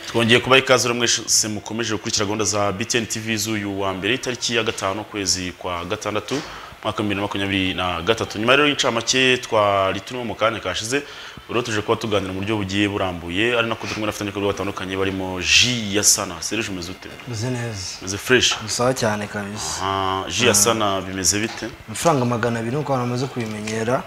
twongeye kuba ikaze rero mwese mukomeje gukurikira gahunda za BTN TV z'uyu wa mbere itariki ya gatanu ukwezi kwa gatandatu umwaka w'ibihumbi bibiri na makumyabiri na gatatu nyuma rero y'incamake twari turimo mu kanya kashize rero tuje kuba tuganira mu buryo bugiye burambuye ari nako turi kumwe n'abafatanyabikorwa batandukanye barimo ji ya sana serije umeze ute meze neza umeze fresh bisawa cyane kabisa Ah, ji ya sana bimeze bite amafaranga magana abiri nuko abantu bamaze kubimenyera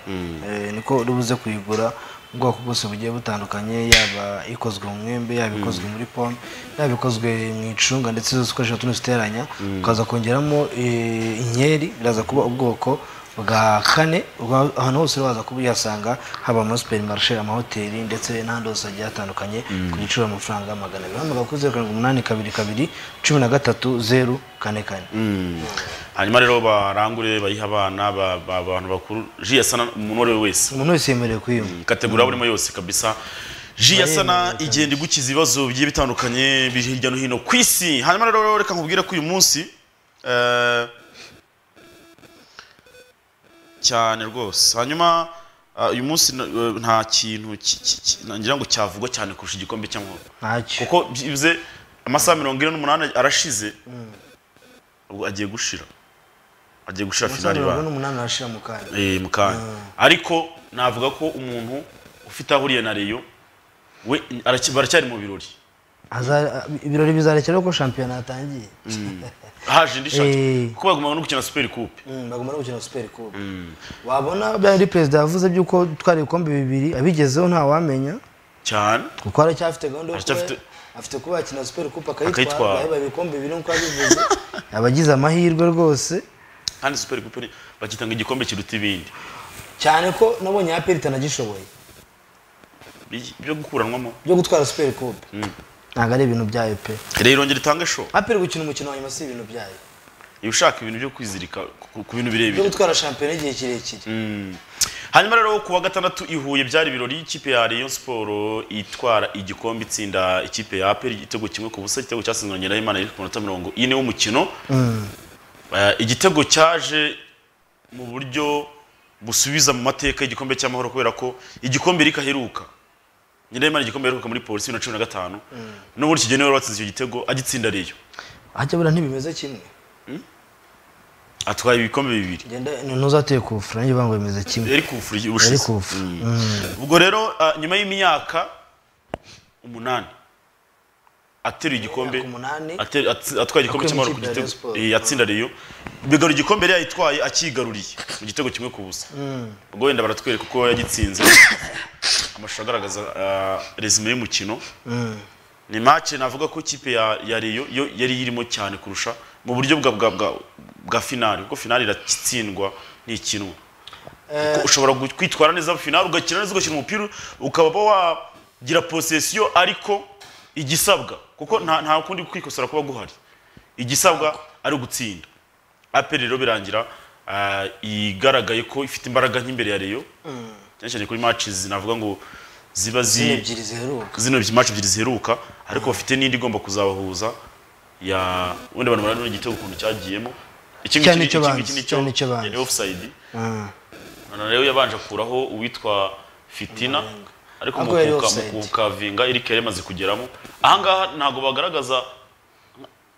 eh, niko uri buze kuyigura ubwoko bwose bugiye butandukanye yaba ikozwe mu mwembe yaba ikozwe muri pome yaba ikozwe mu icunga ndetse zose ukoresha tuno ziteranya ukaza kongeramo eh, inkeri biraza kuba ubwoko bwa kane uba- ahantu hose waza kubihasanga haba muri superimarishe amahoteli ndetse n'ahandi hose hagiye hatandukanye ku giciro amafaranga magana abiri hamagara kuri zeru karindwi umunani kabiri kabiri cumi na gatatu zeru kane kane hanyuma rero barangure bayihe abana ba- ba- abantu bakuru ji ya sana umuntu uwo ari we wese umuntu wese yemerewe kuyinywa kategori burimo yose kabisa ji ya sana igenda igukiza ibibazo bigiye bitandukanye biri hirya no hino ku isi hanyuma rero reka nkubwire ko uyu munsi eh, cyane rwose hanyuma ah, uyu munsi na- eh, nta kintu ki- ki- ki- ngira ngo cyavugwa cyane kurusha igikombe cy'amahoro ntacyo kuko byibuze amasaha mirongo ine n'umunani arashize ubwo agiye gushira agiye gushira umusore finali mirongo ba n'umunani arashira mu kanya Eh, mu kanya ariko navuga ko umuntu ufite ahuriye na Rayon we araki- baracyari mu birori Haza- ibirori bizarekera ko shampiyona yatangiye haje indi shati Eh. kuko bagomba no gukina super coupe Mm, bagomba no gukina super coupe wabona byari perezida yavuze by'uko twari ibikombe bibiri abigezeho ntawamenya cyane kuko aracyafite gahunda yo kuba Aracyafite- afite kuba yakina super coupe Akayitwara. akayitwara yabaye ibikombe bibiri nk'uko yabivuze abagize amahirwe rwose kandi super coupe ni- bagita ngo igikombe kiruta ibindi cyane ko nabonye aperi itanagishoboye Bi- byo gukuranwamo byo gutwara super coupe ntabwo ari ibintu byayo pe rero irongera itanga show aperi gukina umukino wa nyuma si ibintu byayo iyo ushaka ibintu byo kwizirika ku- ku bintu byo birebire gutwara shampiyona igihe kirekire hanyuma rero ku wa gatandatu i Huye byari ibirori ikipe ya Rayon Sport itwara igikombe itsinda ikipe ya APR igitego kimwe ku busa igitego cyatsinzwe na Nyirayimana iri ku munota mirongo ine w'umukino Eh, igitego cyaje mu buryo busubiza mu mateka igikombe cy'amahoro kubera ko igikombe rikaheruka Nyirayimana igikombe yaheruka muri polisi bibiri na cumi na gatanu n'uburyo kigene wari watsinze icyo gitego agitsinda Rayon hajya buriya ntibimeze kimwe atwaye ibikombe bibiri genda ntuzateye kufura nanjye bango bimeze kimwe yari kufura igihe yari ubushize kufura ubwo rero ah, nyuma y'imyaka umunani ateruye igikombe Imyaka umunani. ateri- atsi- atwaye igikombe Akuye mu cy'amahoro ku ikipe ya Rayon gitego Sports. eh, atsinda Rayon bigarura igikombe yari yayitwaye akigaruriye mu gitego kimwe ku busa ubwo wenda baratwereka uko yagitsinze amashusho agaragaza ah, resume y'umukino ni match navuga ko ikipe ya ya Rayon yo yari irimo cyane kurusha mu buryo bwa bwa bwa, bwa finali kuko finali iratsindwa ntikinwa Kuko ushobora gu- kwitwara neza finali ugakina neza ugakina umupira ukaba wagira posesiyo ariko igisabwa kuko nta nta kundi kwikosora kuba guhari igisabwa ari ugutsinda aperi rero birangira ah, igaragaye ko ifite imbaraga nk'imbere ya Rayon cyane cyane kuri matches navuga ngo ziba zi ni ebyiri ziheruka zino match ebyiri ziheruka ariko bafite n'indi igomba kuzabahuza ya wenda abantu barano igitego ukuntu cyagiyemo iki Cyane ngiki- icyo iki banze, ngiki cyane icyo banze. yari offside none rero yabanje akuraho uwitwa Fitina ariko Ariko yari mukuka offside. mukuka vinga Eric yari yamaze kugeramo ahangaha ntabwo bagaragaza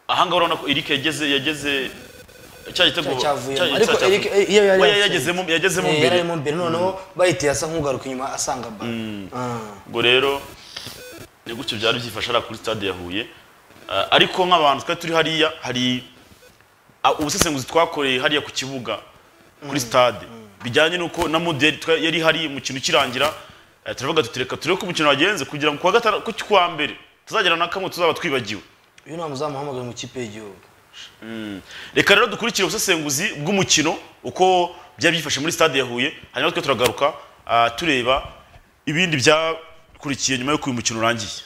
ahangaha urabona ko Eric yageze yageze cya gitego Cya- cyavuyemo. cya- Ariko cya- Eric, eh, iyo yari we offside. yagezemo yagezemo Eh, mbere yararimo imbere noneho bayiteye asa nk'ugaruka inyuma asanga ba ubwo rero ni gutyo byari byifashe ari kuri stade ya Huye Ah, ariko nk'abantu twari turi hariya hari ah, ubusesenguzi twakoreye hariya ku kibuga kuri stade bijyanye n'uko na modeli twa- yari hari umukino ukirangira eh, turavuga tutireka turebe ko umukino wagenze kugira ngo ku wa gatanu ku kwa mbere tuzagira na kamwe tuzaba twibagiwe uyu ni umuzamuhamagara mu kipe y'igihugu reka rero dukurikire ubusesenguzi bw'umukino uko byari byifashe muri stade ya Huye hanyuma twe turagaruka ah, tureba ibindi byakurikiye nyuma y'uko uyu mukino urangiye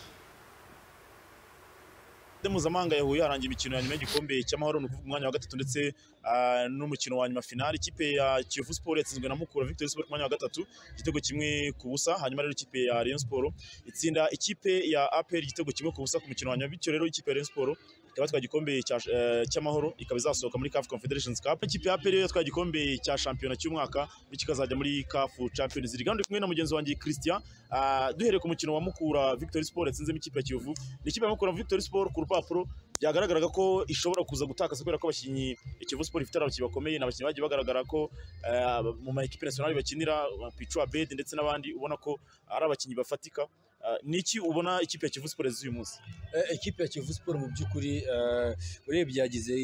Stade mpuzamahanga ya Huye harangiye imikino ya nyuma y'igikombe cy'amahoro ni ukuvuga umwanya wa gatatu ndetse ah, n'umukino wa nyuma finali ikipe ya Kiyovu Sport yatsinzwe na Mukura Victory Sport ku mwanya wa gatatu igitego kimwe ku busa hanyuma rero ikipe ya Rayon Sport itsinda ikipe ya APR igitego kimwe ku busa ku mukino wa nyuma bityo rero ikipe ya Rayon Sport ikaba yatwaye igikombe cya- eh, cy'amahoro ikaba izasohoka muri CAF Confederations Cup ikipe ya APR yatwaye igikombe cya shampiyona cy'umwaka bityo ikazajya muri CAF Champions League hano ndi kumwe na mugenzi wanjye Christian Ah, duhereye ku mukino wa Mukura Victory Sport yatsinzemo ikipe ya Kiyovu ni ikipe ya Mukura Victory Sport ku rupapuro byagaragaraga ko ishobora kuza gutakaza kubera ko abakinnyi Kiyovu Sport ifite ari abakinnyi bakomeye ni abakinnyi bagiye bagaragara ko eh, mu ma ekipe nationale bakinira Pichu Abed ndetse n'abandi ubona ko ari abakinnyi bafatika Ah, ni iki ubona ikipe ya Kiyovu Sport z'uyu munsi Eh, ekipe ya kivu siporo mu by'ukuri eh, urebye yagize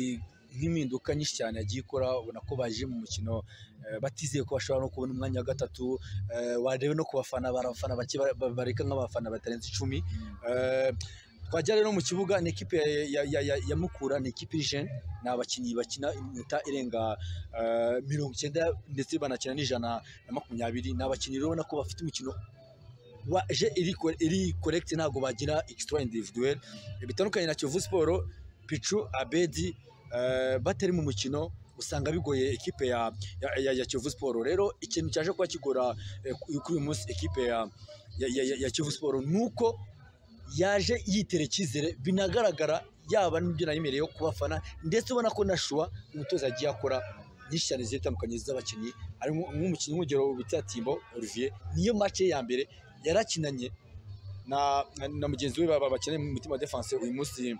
nk'impinduka nyinshi cyane yagiye ikora ubona ko baje mu mukino eh, batizeye ko bashobora no kubona umwanya wa gatatu eh, warebe no ku bafana bari abafana bake ba- ba- bareka nk'abafana batarenze icumi Eh, twajya rero mu kibuga ni ekipe ya, ya, ya, ya, ya mukura ni ekipe y'ijene ni abakinnyi bakina iminota irenga eh, mirongo icyenda ndetse banakina n'ijana na makumyabiri ni abakinnyi rero ubona ko bafite umukino waje iri ko- iri correct ntabwo bagira extra individuel bitandukanye na Kiyovu Sport Pichu Abedi eh, batari mu mukino usanga bigoye ekipe ya, ya, ya, ya Kiyovu Sport rero ikintu cyaje kuba kigora eh, ku- kuri uyu munsi ekipe ya, ya, ya, ya, ya Kiyovu Sport nuko yaje yitera icyizere binagaragara yaba n'ibyo nayemereye yo kubafana ndetse ubona ko na Shua umutoza yagiye akora nyinshi cyane zigiye zitandukanye z'abakinnyi harimo nk'umukinnyi nk'urugero bita Timbo Olivier niyo match ye ya mbere yarakinanye na, na, na mugenzi we baba bakeneye mu mutima wa defense uyu munsi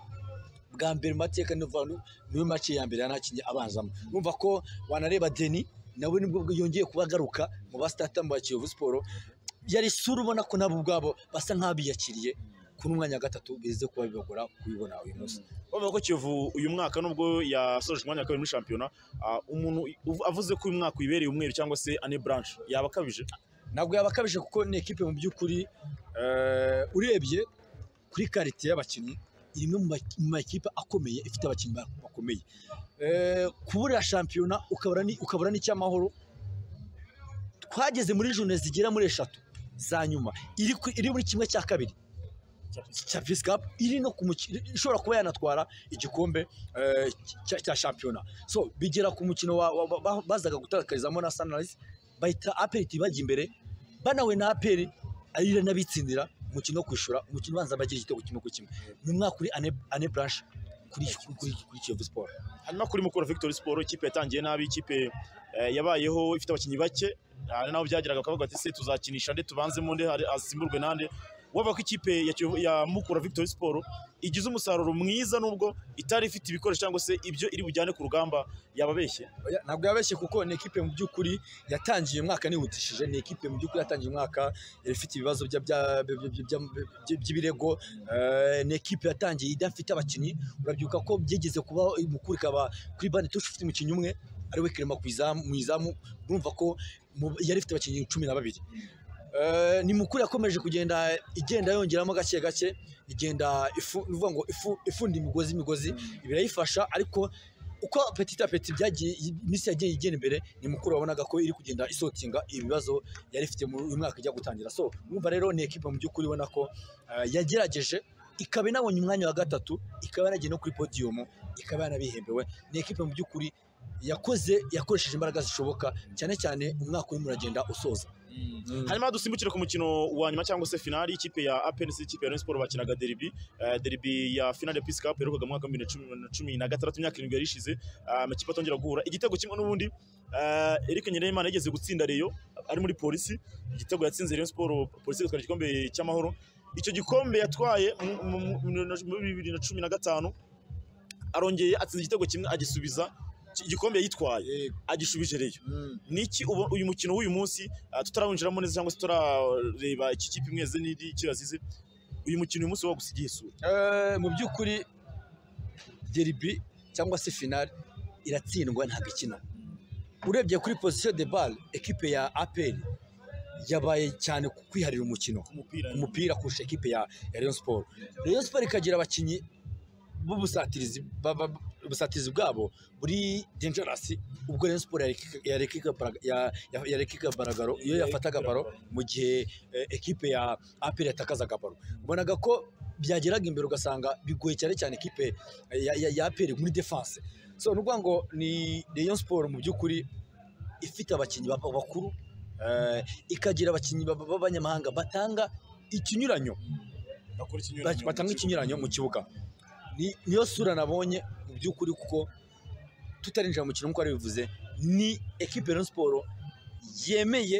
bwa mbere mu mateka ni ukuvuga ngo niwe mace ya mbere yanakinnye abanzamo numva ko wanareba Deni nawe nibwo bwo yongeye kuba agaruka mu basitatamu ba Kiyovu Sport yari isura ubona ko nabo ubwabo basa nk'abiyakiriye kuri umwanya wa gatatu bize kuba bibagora kubibona uyu munsi bavuga ko Kiyovu uyu mwaka nubwo yasoje umwanya wa kabiri muri shampiyona ah, umuntu uv- avuze ko uyu mwaka uyibereye umweru cyangwa se ane branch yaba akabije ntabwo yabakabije kuko ni ekipe mu by'ukuri eh, urebye kuri karite y'abakinnyi iri imwe mu ma- mu makipe akomeye ifite abakinnyi ba- bakomeye Eh, kubura shampiyona ukabura ni- ukabura n'icyamahoro twageze muri jone zigera muri eshatu za nyuma iri ku- iri muri kimwe cya kabiri cya Peace Cup iri no ku mukino ishobora kuba yanatwara igikombe eh, cya- cya shampiyona so bigera ku mukino wa- wa- ba- bazaga gutakarizamo na Sunrise bahita aperi bajya imbere banawe na aperi arira n'abitsindira umukino wo kwishura umukino ubanza bagira igitego kimwe ku kimwe ni umwaka uri ane ane branch kuri kuri kuri Kiyovu Sport hanyuma kuri mukura Victory Sport ikipe yatangiye nabi ikipe eh, yabayeho ifite abakinnyi bake hari n'aho byageraga bakavuga ati se tuzakinisha nde tubanzemo nde hari- asimburwe nande wavuga ko ikipe ya, Kiyovu- ya mukura Victory Sport igize umusaruro mwiza nubwo itari ifite ibikoresho cyangwa se ibyo iri bujyane ku rugamba yababeshye Oya, ntabwo yabeshye kuko ni ekipe mu by'ukuri yatangiye umwaka nihutishije ni ekipe mu by'ukuri yatangiye umwaka yari ifite ibibazo bya- bya- bya- bya- bya- bya- by'ibirego eh, ni ekipe yatangiye idafite abakinnyi urabyibuka ko byigeze kuba mukuru ikaba kuri bane tushe ufite umukinnyi umwe ari we kirema ku izamu- mu izamu urumva ko mu- yari ifite abakinnyi cumi na babiri Eh, ni mukuru yakomeje kugenda igenda yongeramo gake gake igenda ifu ni ukuvuga ngo ifu ifunda imigozi imigozi birayifasha ariko uko petit à petit byagiye iminsi yagiye igenda imbere ni mukuru wabonaga ko iri kugenda isotinga ibibazo yari ifite mu uyu mwaka ijya gutangira so numva rero ni ekipe mu by'ukuri ubona ko eh, yagerageje ikaba inabonye umwanya wa gatatu ikaba yaragiye no kuri podium ikaba yanabihembewe ni ekipe mu by'ukuri yakoze yakoresheje imbaraga zishoboka cyane cyane umwaka urimo uragenda usoza hanyuma dusimbukire ku mukino wa nyuma cyangwa se finali ikipe ya APNC ikipe ya Rayon Sport bakinaga derby Eh, derby ya finale ya Peace Cup yaherukaga mu mwaka wa 2016 imyaka irindwi yari ishize Ah, amakipe atongera guhura igitego kimwe n'ubundi eh, Eric Nyirayimana yigeze gutsinda Rayon ari muri polisi igitego yatsinze Rayon Sport polisi igatwara igikombe cy'amahoro icyo gikombe yatwaye mu- mu- mu- muri bibiri na cumi na gatanu arongeye atsinze igitego kimwe agisubiza igikombe yayitwaye agishubije Rayon niki ubu- uyu mukino w'uyu munsi ah, tutarawinjiramo neza cyangwa se tutarareba iki kipe imweze n'iri kirazize uyu mukino uyu munsi wagusigiye isura Eh, mu by'ukuri deribi cyangwa se finale iratsindwa ntabwo ikina urebye kuri position de balle ekipe ya aperi yabaye cyane ku kwiharira umukino umupira umupira kurusha ekipe ya ya Rayon Sport Rayon Sport ikagira abakinnyi b'ubusatirizi ba- ba- ubusatirizi bwabo buri dangerous ubwo Rayon Sport yareka- yarekaga bara- ya- ya- yarekaga baragaro iyo yafataga baro mu gihe eh, ekipe ya APR yatakazaga baro ubonaga ko byageraga imbere ugasanga bigoye cyane cyane ekipe ya, ya, ya APR muri defense so ni ukuvuga ngo ni Rayon Sport mu by'ukuri ifite abakinnyi ba- bakuru eh, ikagira abakinnyi ba- ba- b'abanyamahanga batanga ikinyuranyo bakora batanga ikinyuranyo mu kibuga ni- niyo sura nabonye mu by'ukuri kuko tutarinjira mu mukino nk'uko bivuze ni ekipe ya Rayon siporo yemeye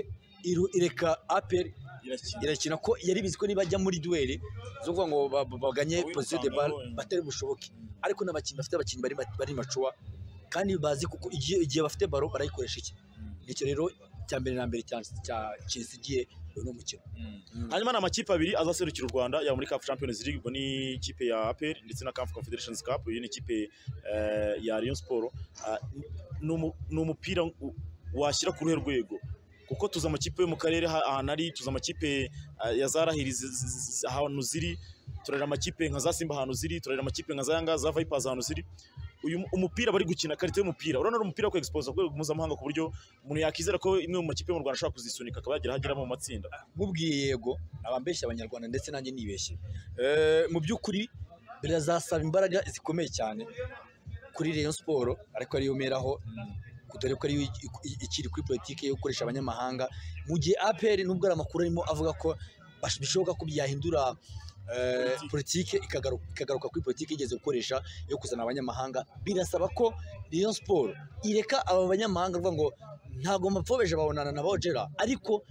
iru- ireka aperi irakina irakina ko yari bizi ko nibajya muri duweli zo kuvuga ngo ba- ba- baganye Uwirukanka posiyo de bal abonye. batari bushoboke ariko n'abakinnyi bafite abakinnyi bari ma- bari macuwa kandi bazi kuko igihe igihe bafite baro barayikoresha iki nicyo rero cya mbere na mbere cya- cya kinsigiye uno mukino hanyuma ni amakipe abiri azaserukira u rwanda yaba muri cafu champions league ubwo ni ikipe ya aperi ndetse na cafu confederations cup iyi ni ikipe eh, ya rayon siporo ni umupira u- washyira ku ruhe rwego kuko tuzi amakipe yo mu karere ha- ahantu ari tuzi amakipe eh, ya za rahiri zi- zi- zi- zi- ahantu ziri turareba amakipe nka za simba ahantu ziri turareba amakipe nka za yanga za vipers ahantu ziri uyu mu- umupira bari gukina karite y'umupira urabona ari umupira wo kwegisipoza ku rwego mpuzamahanga ku buryo umuntu yakizera ko imwe mu makipe yo mu rwanda ashobora kuzisunika akaba yagira aho agera mu matsinda mubwiye yego abambeshya abanyarwanda ndetse nanjye nibeshye Eh, mu by'ukuri birazasaba imbaraga zikomeye cyane kuri Rayon siporo ariko ariyo meraho dore ko ariyo i- i- ikiri kuri politiki yo gukoresha abanyamahanga mu gihe APR nubwo ari amakuru arimo avuga ko bash- bishoboka ko byahindura eh, politiki ikagaru- ikagaruka kuri politiki igeze gukoresha yo kuzana abanyamahanga birasaba ko Rayon siporo ireka aba banyamahanga avuga ngo ntabwo mapfobeshe babonana na bogera ariko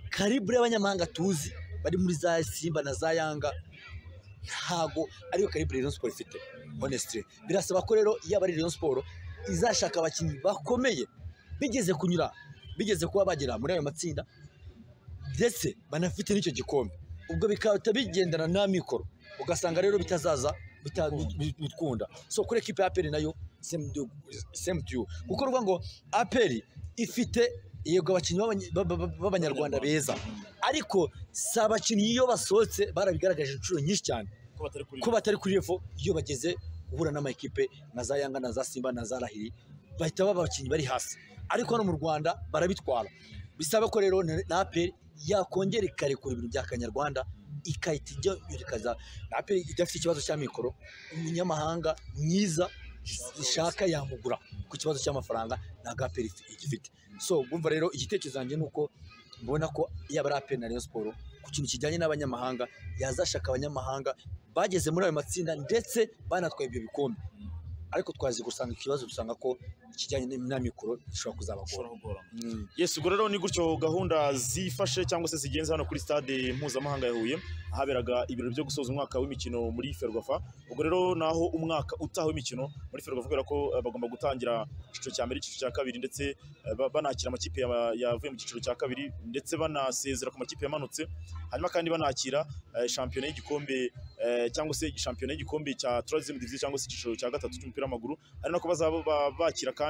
karibure y'abanyamahanga tuzi bari muri za simba na za yanga ntago ariyo karibure Rayon Sport ifite honestly birasaba ko rero yaba ari Rayon Sport izashaka abakinnyi bakomeye bigeze kunyura bigeze kuba bagera muri ayo matsinda ndetse banafite n'icyo gikombe ubwo bikaba bigendana na mikoro ugasanga rero bitazaza bita- bi- bitwunda so kuri ekipe ya aperi nayo same to- same to you kuko ruvuga ngo aperi ifite yego abakinnyi b'abanya- ba- ba- ba- b'abanyarwanda beza ariko si abakinnyi iyo basohotse barabigaragaje inshuro nyinshi cyane ko batari kuri ko batari kuri revo iyo bageze guhura n'amakipe na za yanga na za simba na za rahiri bahita baba abakinnyi bari hasi ariko hano mu rwanda barabitwara bisaba ko rero na na aperi yakongera ikarekura ibintu bya kanyarwanda ikahita ijya irikaza na aperi idafite ikibazo cya mikoro umunyamahanga mwiza ishaka yamugura ku kibazo cy'amafaranga ntabwo aperi ifi- igifite so bumva rero igitekerezo cyanjye ni uko mbona ko yaba ari aperi na Rayon siporo ku kintu kijyanye n'abanyamahanga yazashaka abanyamahanga bageze muri ayo matsinda ndetse banatwaye ibyo bikombe ariko twazi gusanga ikibazo dusanga ko ikijyanye n'amikoro gishobora kuzabagora bashobora kugorana Mm. Yes, ubwo rero ni gutyo gahunda zifashe cyangwa se zigenze hano kuri stade mpuzamahanga ya Huye ahaberaga ibirori byo gusoza umwaka w'imikino muri Ferwafa. Ubwo rero naho umwaka utaha w'imikino muri Ferwafa kubera ko eh, bagomba gutangira icyiciro cya mbere, icyiciro cya kabiri ndetse eh, ba- banakira amakipe ya- yavuye mu cyiciro cya kabiri ndetse banasezera ku makipe yamanutse. Hanyuma kandi banakira eh, shampiyona y'igikombe eh, cyangwa se shampiyona y'igikombe cya 3 division cyangwa se icyiciro cya gatatu cy'umupira w'amaguru. Ari nako bazaba ba- bakira kandi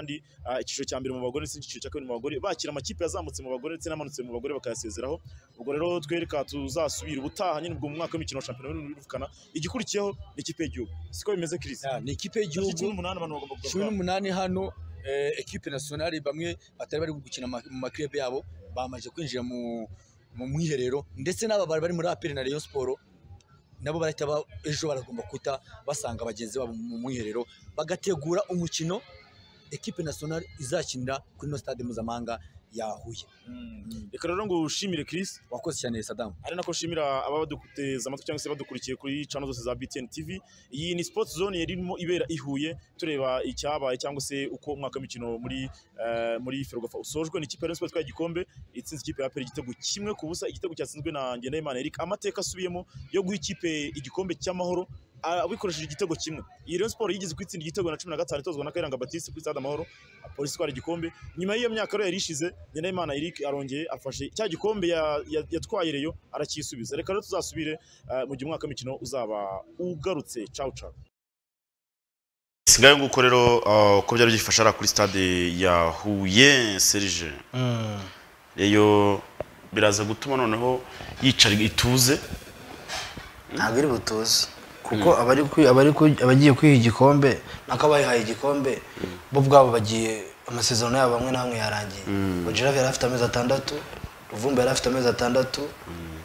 Ah, icyiciro cya mbere mu bagore ndetse n'icyiciro cya kabiri mu bagore bakira amakipe yazamutse mu bagore ndetse n'amanutse mu bagore bakayasezeraho ubwo rero twereka tuzasubira ubutaha nyine ubwo mu mwaka w'imikino wa shampiyona y'u Rwanda igikurikiyeho ni ikipe y'igihugu siko bimeze Chris Ah, ni ikipe y'igihugu cumi n'umunani abantu bagomba cumi kugabwa n'umunani hano eh, ekipe nasiyonari bamwe batari bari gukina ama- mu makirebe yabo bamaze kwinjira mu mu mwiherero ndetse n'aba bari bari muri aperi na Rayon siporo nabo barahita ba- ejo baragomba guta basanga bagenzi babo mu mwiherero bagategura umukino ekipe nasiyonari izakinira kuri ino stade mpuzamahanga ya Huye reka rero ngo ushimire Chris wakoze cyane Saddam ari nako nshimira ababa baduteze amatwi cyangwa se badukurikiye kuri channel zose za BTN TV iyi ni sports zone yarimo ibera ihuye tureba icyabaye cyangwa se uko umwaka w'imikino muri eh, muri Ferwafa usojwe n'ikipe ya Rayon Sports itwaye igikombe itsinze ikipe ya APR igitego kimwe ku busa igitego cyatsinzwe na Ngendahimana Eric amateka asubiyemo yo guha ikipe igikombe cy'amahoro ah, bikoresheje igitego kimwe iyi Rayon Sports yigeze kwitsinda igitego na 15 itozwa na Kayiranga Baptiste kuri Stade Amahoro ah, polisi itwara igikombe nyuma y'iyo myaka rero yari ishize Ngendahimana Eric arongeye afashe cya gikombe ya- ya- yatwaye Rayon aracyisubiza reka rero tuzasubire eh, mu gihe umwaka w'imikino uzaba ugarutse ciao ciao singaye nguko rero ah, uko byari byifashe ari kuri stade ya Huye Serge Mm. iyo biraza gutuma noneho yicara ituze ntabwo ari butuze kuko abari kwi- abari kwi- abagiye kwiha igikombe nako abayihaye igikombe bo ubwabo bagiye amasezerano yabo amwe n'amwe yarangiye bojeravi yari afite amezi atandatu ruvumba yari afite amezi atandatu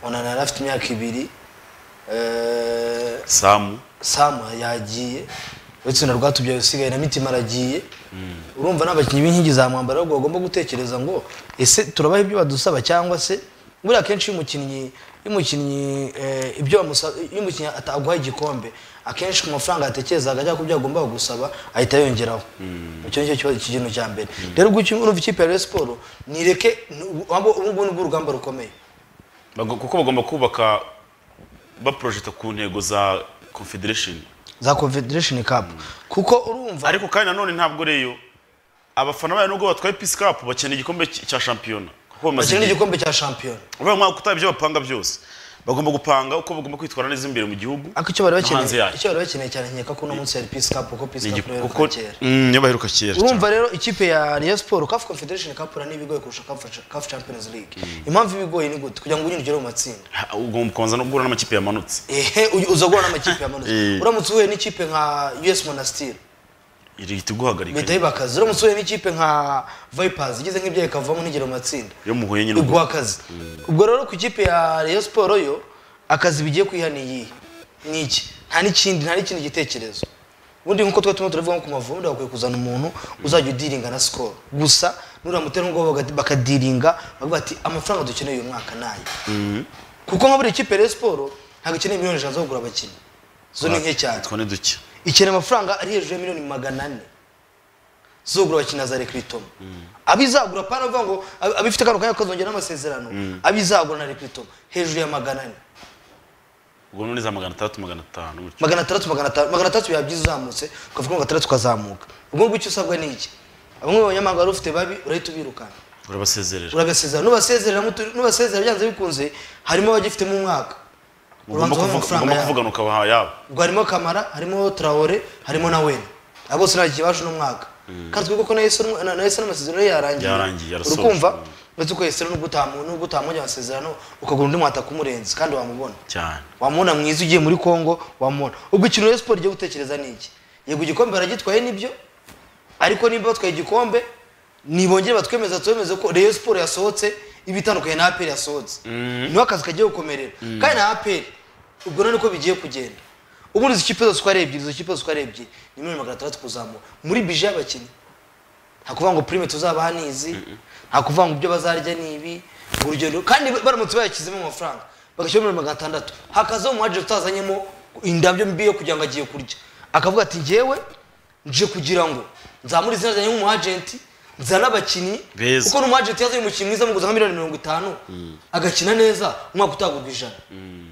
onana yari afite imyaka ibiri eh, samu samu yagiye uretse na rwatubyaye usigaye na mitima aragiye urumva n'abakinnyi b'inkingi za mwambaro ahubwo bagomba gutekereza ngo ese turabaha ibyo badusaba cyangwa se buriya akenshi iyo umukinnyi iyo umukinnyi eh, ibyo bamusaba iyo umukinnyi ataguha igikombe akenshi ku mafaranga yatekerezaga cyangwa ku byo agomba gusaba ahita yongeraho icyo ni cyo kibazo iki kintu cya mbere rero gutyo urumva ikipe ya Rayon Sports nireke ubu ngubu ni bwo urugamba rukomeye Bago- kuko bagomba kubaka baporojeta ku ntego za confederation za confederation cup kuko urumva ariko kandi nanone ntabwo reyo abafana bayo nubwo batwaye peace cup bakeneye igikombe cy- cya shampiyona kuko bamaze bakeneye igihe igikombe cya shampiyona uriya mwaka utaha ibyo bapanga byose bagomba gupanga uko bagomba kwitwara neza imbere mu gihugu ariko icyo bari no hanze bakeneye yayo. icyo bari bakeneye cyane nkeka ko uno munsi yari peace cup kuko peace Ni cup igi- rero kuko- kera Mm, iyo baheruka kera cyane. urumva rero ikipe ya Rayon Sports CAF Confederation Cup rani ibigoye kurusha CAF Cha- CAF Champions League impamvu ibigoye ni gute kugira ngo unyine ugere mu matsinda Ha, ugomba kubanza no guhura n'amakipe yamanutse ehe uyu- uza guhura n'amakipe yamanutse Eh. uramutse uhuye n'ikipe nka US Monastir ihita iguhagarika bihita bibakaza uramutse uhuye n'ikipe nka Vipers igize nk'ibyo ikavamo nigera mu matsinda iyo muhuye nyine ubwo iguha akazi ubwo rero ku ikipe ya Rayon Sports yo akazi bigiye kwiha ni iyihe ni iki nta n'ikindi nta n'ikindi gitekerezo ubundi nk'uko twari turimo turavuga nko ku mavubi bakwiye kuzana umuntu uzajya udiringa na sikoro gusa nuramutera nk'ubwo baga- bakadiringa bavuga bati amafaranga dukeneye uyu mwaka ni aya kuko nka buri ikipe ya Rayon Sports ntabwo ikeneye miliyoni ijana zo kugura abakinnyi zo ni nke cyane twone duke ikeneye amafaranga ari hejuru ya miliyoni magana ane zogura abakinnyi na za rekiritoma abizagura pana avuga ngo ab- abifite kano kanya kazongera n'amasezerano abizagura na rekiritoma hejuru ya magana ane ubwo none za magana atandatu magana atanu gutyo magana atandatu magana atanu magana atandatu yabyiza uzamutse ukavuga ngo atandatu ukazamuka ubwo ngubwo icyo usabwa ni iki bamwe mu banyamahanga wari ufite babi urahita ubirukana urabasezerera urabasezerera nubasezerera mutu- nubasezerera byanze bikunze harimo abagifitemo umwaka ugomba ubanza ubahe kuvuga- ugomba amafaranga yabo. kuvugana ukabaha yabo ubwo harimo kamara harimo traore harimo na wena abo bose nta gihe baje uno mwaka kandi twibuke ko na Yesu n'umwe- na na Yesu n'amasezerano ye Yarangiye, yarangiye yarasoje. urukumva Mm. uretse ko Yesu n'ubwo utamu- n'ubwo utamubonye amasezerano ukagura undi mwata kumurenza kandi wamubona cyane wamubona mwiza ugiye muri congo wamubona ubwo ikintu rero siporo igiye gutekereza ni iki yego igikombe baragitwaye nibyo ariko niba batwaye igikombe nibongere batwemeza twemeze ko reyo siporo yasohotse iba itandukanye na aperi yasohotse niho akazi kagiye gukomerera kandi na aperi ubwo none uko bigiye kugenda ubundi izo kipe zose uko ari ebyiri izo kipe zose uko ari ebyiri ni miliyoni magana atandatu kuzamura muri bije y'abakinnyi nta kuvuga ngo prime tuzabaha ni izi nta kuvuga ngo ibyo bazarya ni ibi urugendo kandi baramutse bayashyizemo amafaranga bagashyiramo miliyoni magana atandatu hakazaho umu agent utazanyemo indabyo mbi yo kugira ngo agiye kurya akavuga ati njyewe nje kugira ngo nzamure izina ryanjye nk'umu agent nzane abakinnyi Beza. kuko n'umu agent yazanye umukinnyi mwiza amuguza nka miliyoni mirongo itanu agakina neza umwaka utagurwa ijana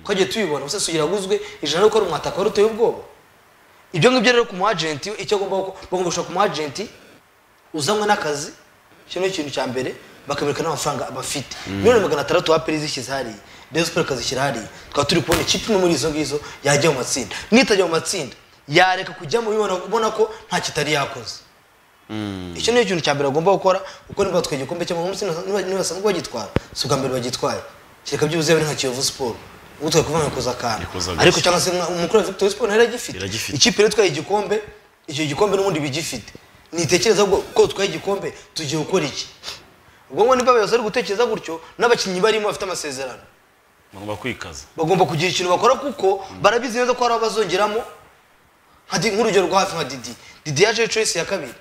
twagiye tubibona usesuye iraguzwe ijana ariko ari umwataka wari uteye ubwoba ibyo ngibyo rero ku mu agent icyo agomba gukora bagomba gushaka ku mu agent uzanwe n'akazi icyo ni ikintu cya mbere bakamwereka n'amafaranga bafite miliyoni magana atandatu waperi zishyize hariya reyo siporo ikazishyira hariya tukaba turi kubona ikipe imwe muri izo ngizo yajya mu matsinda nitajya mu matsinda yareka kujyamo ubibona ubona ko nta kitari yakoze icyo ni ikintu cya mbere bagomba gukora kuko niba batwaye igikombe cy'amamunsi nibasaba ko bagitwara si ubwa mbere bagitwaye kereka byibuze yabe ari nka kiyovu siporo ubu twari kuvuga ngo kuza akantu Ikuza gake. ariko cyangwa se nka- umukuru wa victoire siporo nayo iragifite Iragifite. ikipe rero itwaye igikombe icyo gikombe n'ubundi bigifite nitekereza ko ko twaye igikombe tugiye gukora iki ubwo ngo niba abayobozi bari gutekereza gutyo n'abakinnyi barimo bafite amasezerano bagomba kwikaza bagomba kugira ikintu bakora kuko barabizi neza ko hari abo bazongeramo nka Di- nk'urugero rwa hafi nka didi didi yaje choice ya kabiri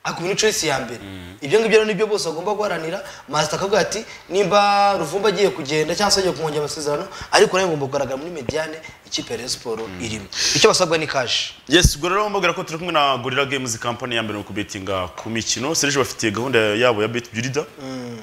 akuba ni choice ya mbere ibyo ngibyo rero nibyo bose bagomba guharanira master akavuga ati nimba ruvumba agiye kugenda cyangwa se agiye kumwongera amasezerano ariko nawe ngomba kugaragara muri mediane ikipe ya Rayon Sports irimo icyo basabwa ni kashi yes ubwo rero mbabwira ko turi kumwe na gorilla games kampani ya mbere mu kubetinga ku mikino serge bafitiye gahunda yabo ya bet burida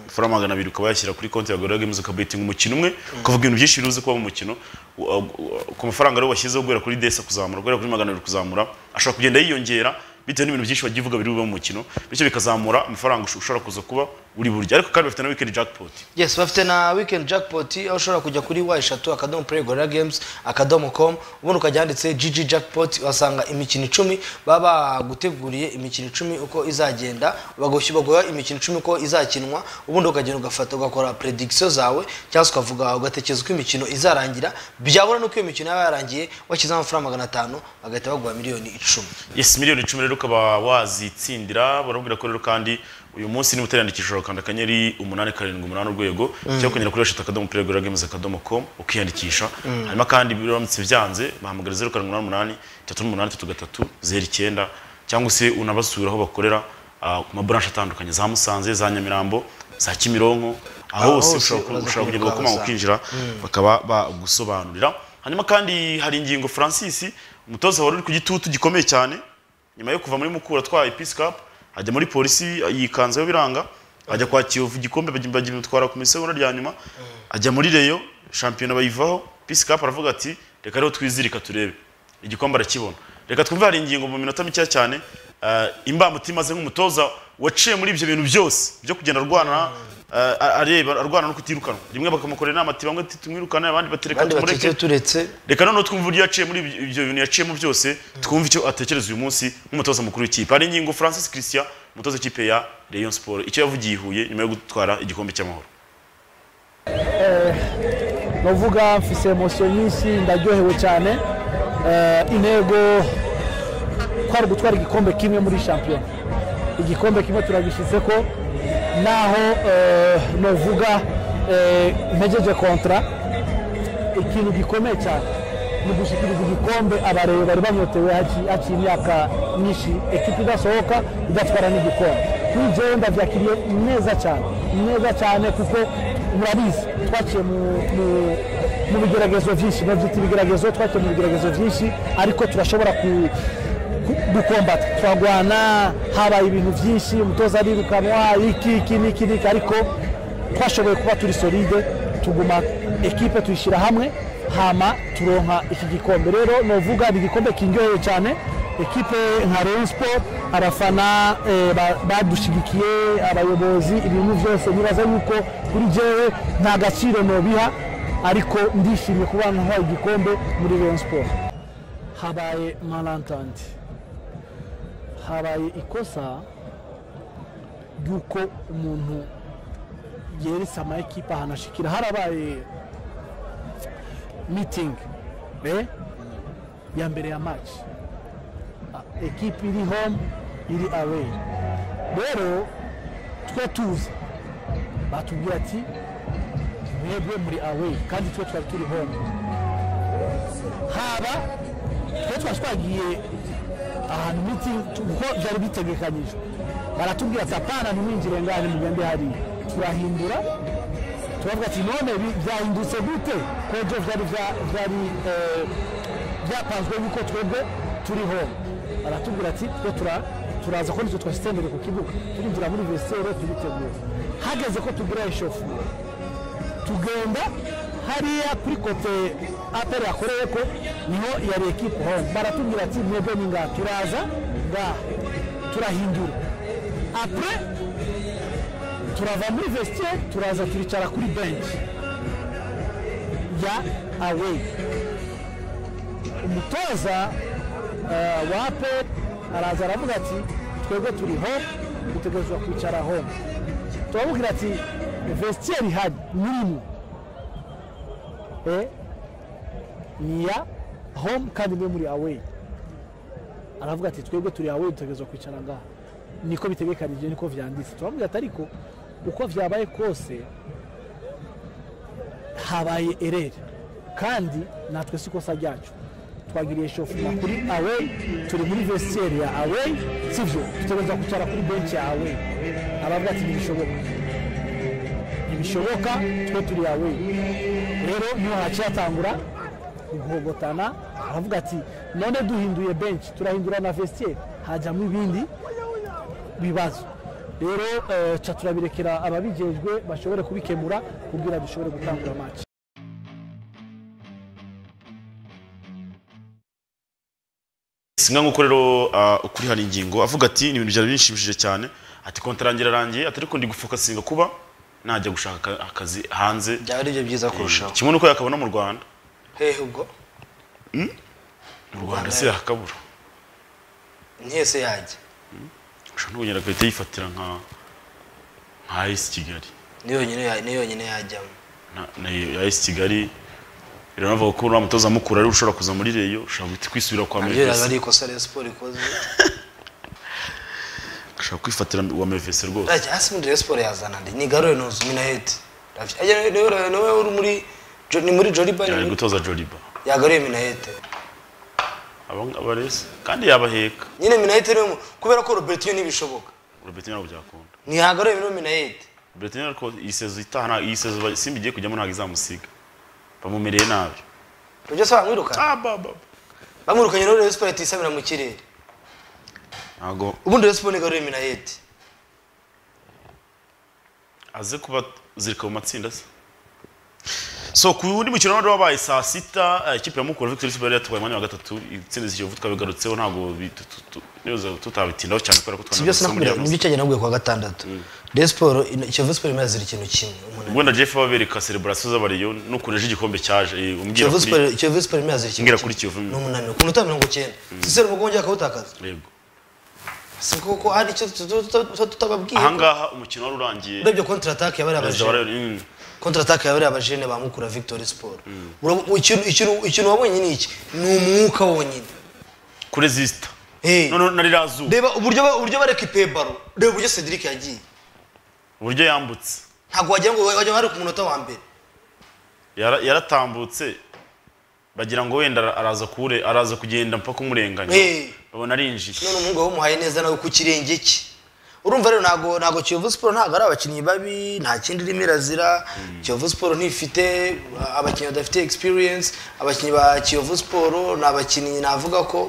amafaranga magana abiri ukaba yashyira kuri konti ya gorilla games ukabetinga umukino umwe ukavuga ibintu byinshi biruzi kuba mu mukino u- u- u- ku mafaranga rero washyizeho guhera kuri desa kuzamura guhera kuri magana abiri kuzamura ashobora kugenda yiyongera bitewe n'ibintu byinshi wagiye uvuga biri bube mu mukino bityo bikazamura amafaranga ush- ushobora kuza kuba uri burya ariko kandi bafite na weekend jackpot yes bafite na weekend jackpot aho ushobora kujya kuri wa eshatu akadomo play gorilla games akadomo com ubundi ukajya handitse gg jackpot uhasanga imikino icumi baba baguteguriye imikino icumi uko izagenda bagushyura baguha imikino icumi uko izakinwa ubundi ukagenda ugafata ugakora prediction zawe cyangwa se ukavuga ugatekereza uko imikino izarangira byabura n'uko iyo mikino yaba yarangiye washyizeho amafaranga magana atanu bagahita baguha miliyoni icumi yes miliyoni icumi rero ukaba wazitsindira barabwira ko rero kandi uyu munsi niba utariyandikisha ushobora gukanda akanyenyeri umunani karindwi umunani urwego cyangwa ukongera kuri eshatu akadomo play gorilla games akadomo com ukiyandikisha hanyuma kandi biramutse byanze bahamagara zeru karindwi umunani umunani itatu n'umunani itatu gatatu zeru icyenda cyangwa se unabasura aho bakorera ah, ku maburanshe atandukanye za musanze za nyamirambo za kimironko aho Aho hose hose ushobora ku- uraza ushobora kugenda kubigaragaza. ugakomanga ukinjira bakaba bagusobanurira hanyuma kandi hari ingingo francis umutoza wari uri ku gitutu gikomeye cyane nyuma yo kuva muri mukura atwaye peace cup ajya muri polisi yikanzeho biranga ajya kwa kiyovu igikombe bagimutwara ku misegonda rya nyuma ajya muri reyo shampiyona bayivaho peace cup aravuga ati reka rero twizirika turebe igikombe arakibona reka twumve hari ingingo mu minota mikeya cyane eh, imbamutima ze nk'umutoza waciye muri ibyo bintu byose byo kugenda arwana eh, areba arwana no kutirukanwa rimwe bakamukorera inama ati bamwe ati tumwirukane abandi bati reka abandi tumureke batetse turetse reka noneho twumve uburyo yaciye muri ibyo- ibyo bintu yaciyemo byose twumve icyo atekereza uyu munsi nk'umutoza mukuru w'ikipe hari ingingo francis christian umutoza w'ikipe ya rayon sport icyo yavugiye i huye nyuma yo gutwara igikombe cy'amahoro novuga mfise emosiyo nyinshi ndaryohewe cyane Eh, intego twari gutwara igikombe kimwe muri shampiyona igikombe kimwe turagishyize ko naho eh, novuga eh, ntegeje kontara ikintu gikomeye cyane ni ugushyikiriza igikombe abarebe bari banyotewe haki- hakiri imyaka myinshi ekipa idasohoka idatwara n'igikombe kuri jewe ndabyakiriye neza cyane neza cyane kuko murabizi twaciye mu- mu- mu bigeragezo byinshi nabyita ibigeragezo twaciye mu bigeragezo byinshi ariko turashobora ku gukombata turarwana habaye ibintu byinshi umutoza arirukanwa iki iki n'iki n'iki ariko twashoboye kuba turi solide tuguma ekipe tuyishyira hamwe hama turonka iki gikombe rero novuga ni igikombe kindyoheye cyane ekipe nka Rayon Sport arafana eh, ba- badushyigikiye abayobozi ibintu byose nibaza yuko kuri jewe nta gaciro nobiha ariko ndishimye kuba ntahaye igikombe muri Rayon Sport habaye malantante habaye ikosa ry'uko umuntu yeretse amakipe ahantu ashikira harabaye mitingi eh? ya mbere ya maci ekipe iri home iri away rero twe tuza batubwira ati mwebwe muri away kandi twe twari turi home haba twe twari twagiye ahantu miti kuko byari bitegekanyijwe baratubwira ati apana ntimwinjire ngane mugende hariya turahindura turavuga ati none bi- byahindutse gute kojo byari bya- byari eh, byapanzwe yuko twebwe turi home baratubwira ati twe tura- turaza ko nitwe twashyize imbere ku kibuga turinjira muri vesere tubitegura hageze ko tugira eshoferi tugenda hariya kuri kote aperi yakoreye ko niho yari ekipe home baratubwira ati mwebwe ni ngaha turaza ngaha turahindura apure turava muri vestiaire turaza turicara kuri benshi ya away umutoza eh, wa aperi araza aravuga ati twebwe turi home dutegerezwa kwicara home turabubwira ati vestiaire ihari n'irimwe eh, ni iya home kandi mwe muri away aravuga ati twebwe turi away dutegerezwa kwicara ngaha niko bitegekanije niko vyanditse turamubwira ati ariko uko vyabaye kose habaye ereri kandi natwe si ikosa ryacu twagiriye shofuma kuri away turi muri vestiaire ya away sivyo dutegerezwa kwicara kuri bench ya away aravuga ati ntibishoboka ntibishoboka twe turi away rero niho haciye hatangura guhogotana aravuga ati none duhinduye benshi turahindura na vestiaire hajyamo ibindi bibazo rero eh, ca turabirekera ababijejwe bashobore kubikemura kugira dushobore gutangura match singa nk'uko rero uh, ukuri hari ingingo avuga ati ni ibintu byari binshimishije cyane ati kontarangira arangiye ati ariko ndi gufokasinga kuba najya gushaka aka- akazi hanze byaba ari byo byiza kurushaho kimwe nuko yakabona mu rwanda hehe ubwo mu rwanda se yakabura ntiyese yajya ushobora no kugenda agahita yifatira nka nka ayisi kigali ni yonyine ya- ni yonyine yajyamo na- na ayisi kigali biranavuga ko uriya mutoza mukuru ari ushobora kuza muri reyo ushobora guhita kwisubira kwa nabyo mevesi biba ari ikosa Rayon Sport ikoze ushobora kwifatira wa mevesi rwose Rajya hasi muri Rayon Sport yazana ndi ni garore nuzu minaheti ajya nawe nawe uri muri Jo- ni muri Joliba ni yari muri- gutoza joriba yagaruye minaheti aba ngaba rese kandi yabaheka nyine minaheti niwe mu- kubera ko Robertinho ntibishoboka urabeti ntabwo byakunda ntiyagaruye niwe minaheti betineri ariko iyi sezo itaha nta- iyi sezo ba- simba igiye kujyamo ntabwo izamusiga bamumereye nabi ibyo se bamwirukana Ah, ba, ba, ba. bamwirukanye rero rayon siporo ihita isabira mu kirere ntabwo ubundi rayon siporo igaruye minayeti aze kuba zirika mu matsinda se so ku wundi mukino wari wabaye saa sita eh, ikipe ya mukura victory super yari yatwaye umwanya wa gatatu itsinda ikiyovu twabigarutseho ntabwo bi- tu- tu- tu- n'ibibazo tutabitindaho cyane kubera ko si byose twanagarutseho muri nakubwira Yavuz. mu by'icyo nabwiye kuwa gatandatu rayon siporo ino- kiyovu siporo imaze ikintu kimwe umunani ubundi jeff babereka celebration z'abariyo n'ukuntu ejo igikombe cyaje eh, umbwira kiyovu kuri siporo kiyovu siporo imaze ikintu Mbwira kuri Kiyovu. ni umunani ku minota mirongo icyenda sisero ubwo wongera akawutakaza yego si kuko hari icyo tu- tu- tu- tu- tutababwiye ahangaha umukino wari urangiye urebye kontra atake yabari perezida abajene wa Rayon- mm. kontra atake yabari abajene bamukura victory sport Ura- ikintu- ikintu- ikintu wabonye ni iki ni umwuka wonyine kuri zisita Eh. none na ririya zuba reba uburyo ba- uburyo bareka ipebaro reba uburyo cedric yagiye uburyo yambutse ntabwo wagira ngo wajya hari ku munota wa mbere Yara- yaratambutse bagira ngo wenda ara- araza kure araza kugenda mpaka umurenganya Eh. babona arinjiye none umuhungu wamuhaye neza nawe ku kirenge cye urumva rero ntabwo ntabwo kiyovu siporo ntabwo ari abakinnyi babi nta kindi irimo irazira kiyovu siporo ntifite abakinnyi badafite experience abakinnyi ba kiyovu siporo ni abakinnyi navuga ko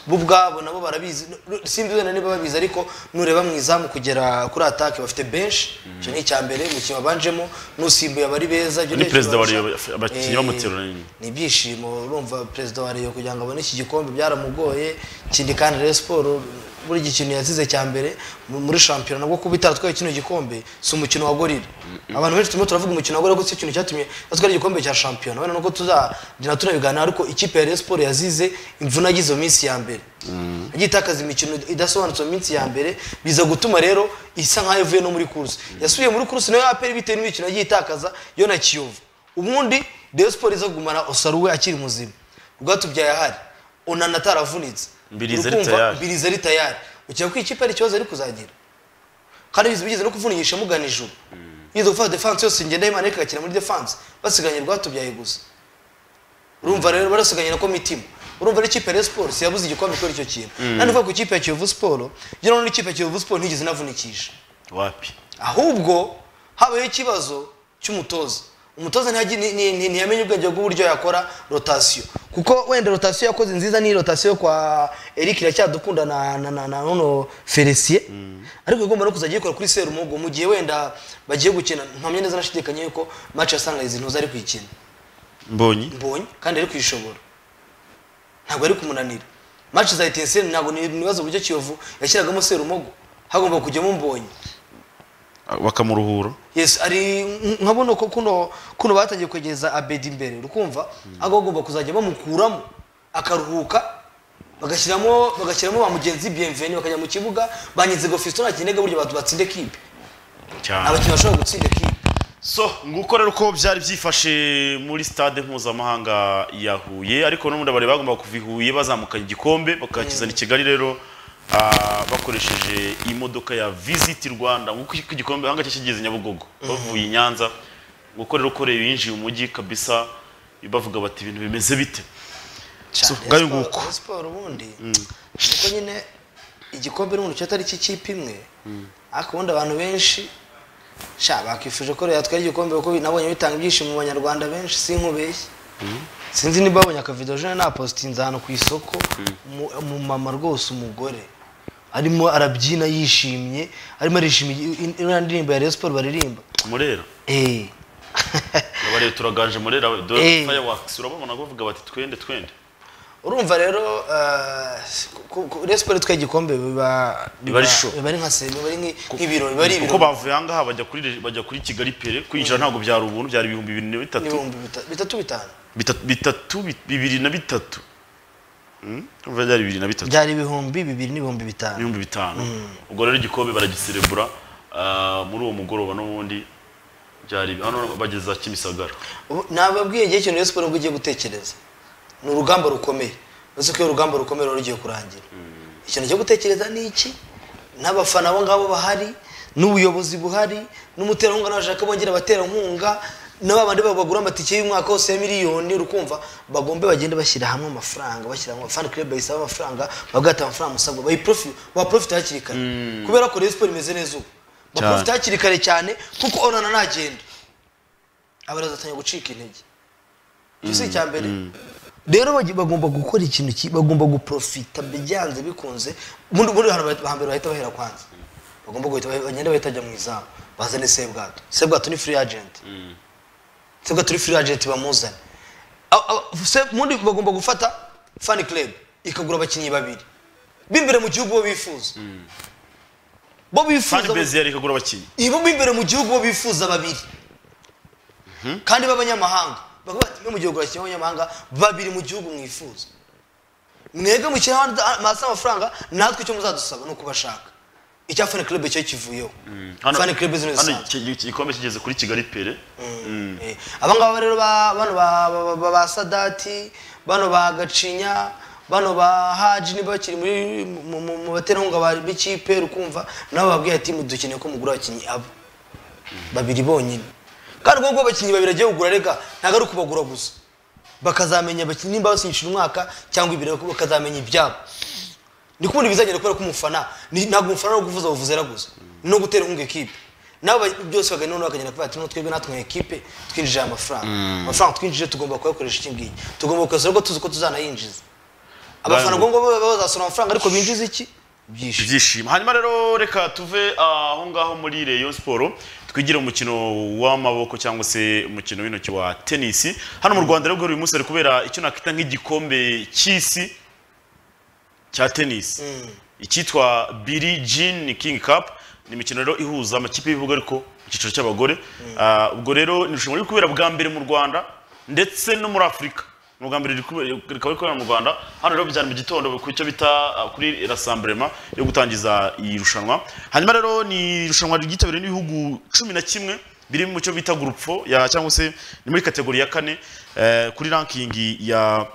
bo ubwabo nabo barabizi simbi wenda niba babizi ariko nureba mu izamu kugera kuri atake bafite benshi icyo ni icya mbere umukino wabanjemo n'usimbuye abari beza ibyo Ni nibyo perezida wa Rayon, kibarusha. abakinnyi Eh, bamuterura nyine. ni ibyishimo urumva perezida wa Rayon kugira ngo abone iki gikombe byaramugoye ikindi kandi Rayon siporo buri gikintu yazize cya mbere mu- muri shampiyona nabwo kuba itaratwaye kino gikombe si umukino wa gorira abantu benshi turimo turavuga umukino wa gorira kuko si ikintu cyatumye batwara igikombe cya shampiyona wenda nuko tuzagenda tunabiganira ariko ikipe ya Rayon siporo yazize imvune agize mu minsi ya mbere yagiye itakaza imikino idasobanutse mu minsi ya mbere biza gutuma rero isa nk'aho ivuye no muri kuruse yasubiye muri kuruse nayo aperi bitewe n'imikino yagiye itakaza yo na kiyovu ubundi Rayon Sports iza kugumana Osaruwe akiri muzima rwatubyaye ahari Onana ataravunitse Mbirizi ari Urukumva tayari. Mbirizi ari tayari ukeka ko ikipe hari ikibazo ari kuzagira kandi bizi bigeze no kuvunisha mugana ijuru yize gufata defense yose ngenda Imana ikakira muri defense basiganye rwatubyaye gusa urumva rero barasiganye na komitima urumva n'ikipe ya Rayon Sports yabuze igikombe kubera icyo kintu nandi uvuga ku ikipe ya Kiyovu Sports ngira ngo n'ikipe ya Kiyovu Sports ntigeze inavunikisha wapi ahubwo habayeho ikibazo cy'umutoza umutoza ntiyagi- ni- ni- ni- ntiyamenye ubwenge bw'uburyo yakora rotasiyo kuko wenda rotasiyo yakoze nziza ni rotasiyo kwa eric iracyadukunda na na na na nono felisiye ariko igomba no kuzajya ayikora kuri serumogo mu gihe wenda bagiye gukina mpamya neza nashidikanya yuko match ya sangayizi ntuza ari kuyikina mbonyi mbonye kandi ari kuyishobora ntabwo ari kumunanira match za etinsiyeni ntabwo ni ibibazo uburyo kiyovu yashyiragamo serumogo hagomba kujyamo mbonye bakamuruhura yes ari nkabona ko kuno kuno batangiye kwegereza abedi imbere urukumva ahubwo bagomba kuzajya bamukuramo akaruhuka bagashyiramo bagashyiramo ba mugenzi bienveni bakajya mu kibuga banyize gofisto nta kinega buryo bantu batsinde kipe cyane abakinnyi bashobora gutsinda kipe so nguko rero uko byari byifashe muri stade mpuzamahanga ya huye ariko n'ubundi abari bagombaga kuva i huye bazamukanye igikombe bakakizana i kigali rero ah, bakoresheje imodoka ya visiti rwanda nguko iki igikombe aha ngacyo kigeze nyabugogo bavuye i nyanza nguko rero uko rero yinjiye umujyi kabisa bavuga bati ibintu bimeze bite So, ngayo Siporo- nguko. siporo ubundi kuko nyine igikombe n'umuntu cyo atari cy'ikipe imwe ariko ubundi abantu benshi sha bakifuje ko rero yatwara igikombe kuko nabonye bitanga ibyishimo mu banyarwanda benshi sinkubeshye sinzi niba babonye akavido jene napositinze ahantu ku isoko umu- umumama rwose umugore arimo arabyina yishimye arimo arishima iriya ndirimbo ya Rayon Sports baririmba murera eh abareba turaganje murera we Eh. dore fireworks urababona bavuga bati twende twende urumva rero eh, ku- ku- Rayon Sports itwaye igikombe biba Biba ari show. biba ari nka se biba ari nki- nk'ibirori biba ari kuko ibirori bavuye ahangaha bajya kuri bajya kuri kigali pere kwinjira ntabwo byari ubuntu byari ibihumbi bibiri na bitatu ibihumbi bita- bitatu bitanu bitatu bitatu bi- bibiri na bitatu Mm? Urumva byari bibiri na bitatu byari ibihumbi bibiri n'ibihumbi bitanu ibihumbi bitanu ubwo rero igikombe baragiserebura ah, muri uwo mugoroba n'ubundi byari hano bageza kimisagara Ubu- nababwiye igihe kintu Rayon Sports ngo ugiye gutekereza ni urugamba rukomeye uretse ko iyo urugamba rukomeye ruba rugiye kurangira ikintu cyo gutekereza ni iki n'abafana abo ngabo bahari n'ubuyobozi buhari n'umuterankunga n'abashaka bongera abaterankunga n'aba bandi babo bagura amatike y'umwaka wose ya miliyoni urukumva bagombe bagende bashyira hamwe amafaranga bashyira hamwe fan club bayisaba amafaranga bagahita amafaranga musabwa bayiprofi baprofite hakiri kare kubera ko Rayon Sports imeze neza ubu bakabafite hakiri kare cyane kuko onana ntagenda abarezi batangiye gucika intege icyo si icya mbere rero bagi- bagomba gukora ikintu ki- bagomba guprofita byanze bikunze muri muri hantu bahita- hambere bahita bahera kwanza bagomba guhita bahe- bagenda bahita bajya mu izamu bazane sebwato sebwato ni free agent sebwato ni free agent bamuzane Aba- aba- se- mundi bagomba gufata fan club ikagura abakinnyi babiri b'imbere mu gihugu bo bifuza bo bifuza kandi bezi yari ikagura abakinnyi ibo mo imbere mu gihugu bo bifuza babiri kandi b'abanyamahanga bavuga bati mwe mu gihugu bashyiraho abanyamahanga babiri mu gihugu mwifuza mwebwe mushyiraho hasi amafaranga natwe icyo muzadusaba ni ukubashaka icya fani club cyo kivuyeho fani club zino zisanzwe igikombe kigeze kuri kigali pere Eh, aba ngaba rero ba- bano ba- ba- ba- ba sadati bano ba gacinya bano ba haji niba bakiri muri mu- mu- mu baterankunga ba- b'ikipe ukumva nabo babwiye ati dukeneye ko mugura abakinnyi abo babiri bonyine kandi ubwo ngubu abakinnyi babiri agiye kugura reka ntabwo ari ukubagura gusa bakazamenya abakinnyi nimba basinyishije umwaka cyangwa ibiri bakazamenya ibyabo ni kubona ibizagenda kubera ko umufana ni- ntabwo umufana ari ukuvuza buvuze araguza no gutera inkunga ekipe nabo ba- byose bagana noneho bakagenda kubera ati "Noneho twebwe natwe nka ekipe twinjije aya mafaranga amafaranga twinjije tugomba kuyakoresha iki ngiki tugomba kuyasohora ko tuzi ko tuzanayinjiza abafana ubwo ngubwo bo- bo bazasohora amafaranga ariko binjiza iki ibyishimo ibyishimo hanyuma rero reka tuve aho ngaho muri Rayon siporo twigire umukino w'amaboko cyangwa se umukino w'intoki wa tenisi hano mu rwanda rero uyu munsi hari kubera icyo nakita nk'igikombe cy'isi cya tenisi icyitwa Billie Jean King Cup ni imikino rero ihuza amakipe y'ibihugu ariko mu cyiciro cy'abagore Ah, ubwo rero ni irushanwa riri kubera bwa mbere mu rwanda ndetse no muri afurika ni ubwa mbere riri kube- rikaba riri kubera mu rwanda hano rero byari mu gitondo ku cyo bita ah, kuri rasamburema yo gutangiza iri rushanwa hanyuma rero ni irushanwa ryitabiriwe n'ibihugu cumi na kimwe biri mu cyo bita gurupfo ya cyangwa se ni muri kategori ya kane eh, kuri rankingi ya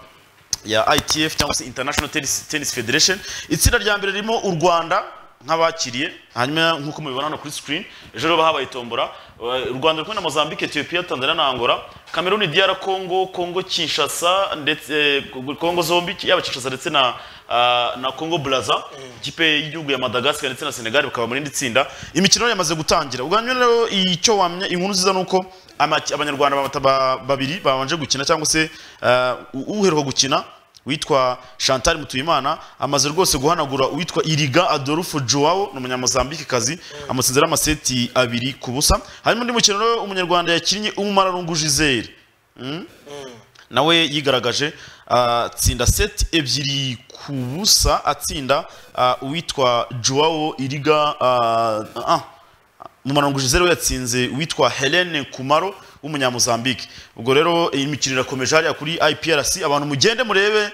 ya ITF cyangwa se International Tennis, Tennis Federation itsinda rya mbere ririmo u Rwanda nk'abakiriye hanyuma nk'uko mubibona hano kuri screen ejo rero habaye tombora Eh, u Rwanda riri kumwe na Mozambique, Ethiopia, Tanzania na Angola Cameroon, DR Congo, Congo Kinshasa ndetse eh, Congo zombi yaba Kinshasa ndetse na ah, na Congo Brazza ikipe y'igihugu ya Madagascar ndetse na Senegal bakaba muri indi tsinda imikino yamaze gutangira ubwo hanyuma rero icyo wamenya inkuru nziza ni uko amaki- abanyarwanda bamata- ba- babiri babanje gukina cyangwa se eh, u- uheruka gukina witwa Chantal Mutuyimana amaze rwose guhanagura uwitwa Iriga Adolfo Joao ni umunyamozambike kazi amutsinzira amaseti abiri ku busa harimo undi mukino rero umunyarwanda yakinnye umumararungu Gisele nawe yigaragaje atsinda seti ebyiri ku busa atsinda ah, uwitwa Joao Iriga ah, ah, mu marongo Gisele we yatsinze uwitwa Helene Kumaro w'umunyamuzambike ubwo rero iyi mikino irakomeje hariya kuri IPRC abantu mugende murebe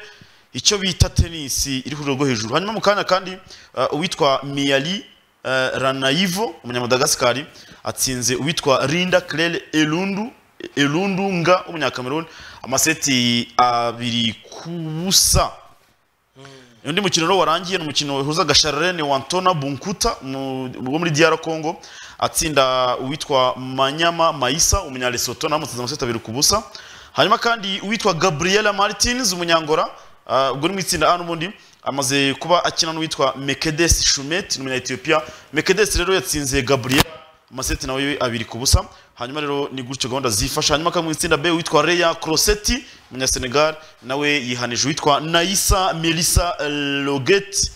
icyo bita tenisi iri ku rwego hejuru hanyuma mu kanya kandi uh, uwitwa Miali uh, Ranaivo umunyamadagascar atsinze uwitwa Rinda Claire Elundu Elundunga w'umunyakameruni amaseti abiri ku busa undi mukino rero warangiye ni umukino wahuza gashararene wantona bunkuta mu- wo muri diyara congo atsinda uwitwa manyama maisa umunyalesoto namutsinze amaseti abiri ku busa hanyuma kandi uwitwa gabriela martins umunyangora ah, ubwo ni mu itsinda a n'ubundi amaze kuba akina n'uwitwa mekedes shumet ni umunya-ethiopia mekedes rero yatsinze gabriela amaseti nawe yo abiri ku busa hanyuma rero ni gutyo gahunda zifasha hanyuma kandi mu itsinda B witwa Reya Crossetti umunyasenegal nawe yihanije witwa Naisa Melissa Loget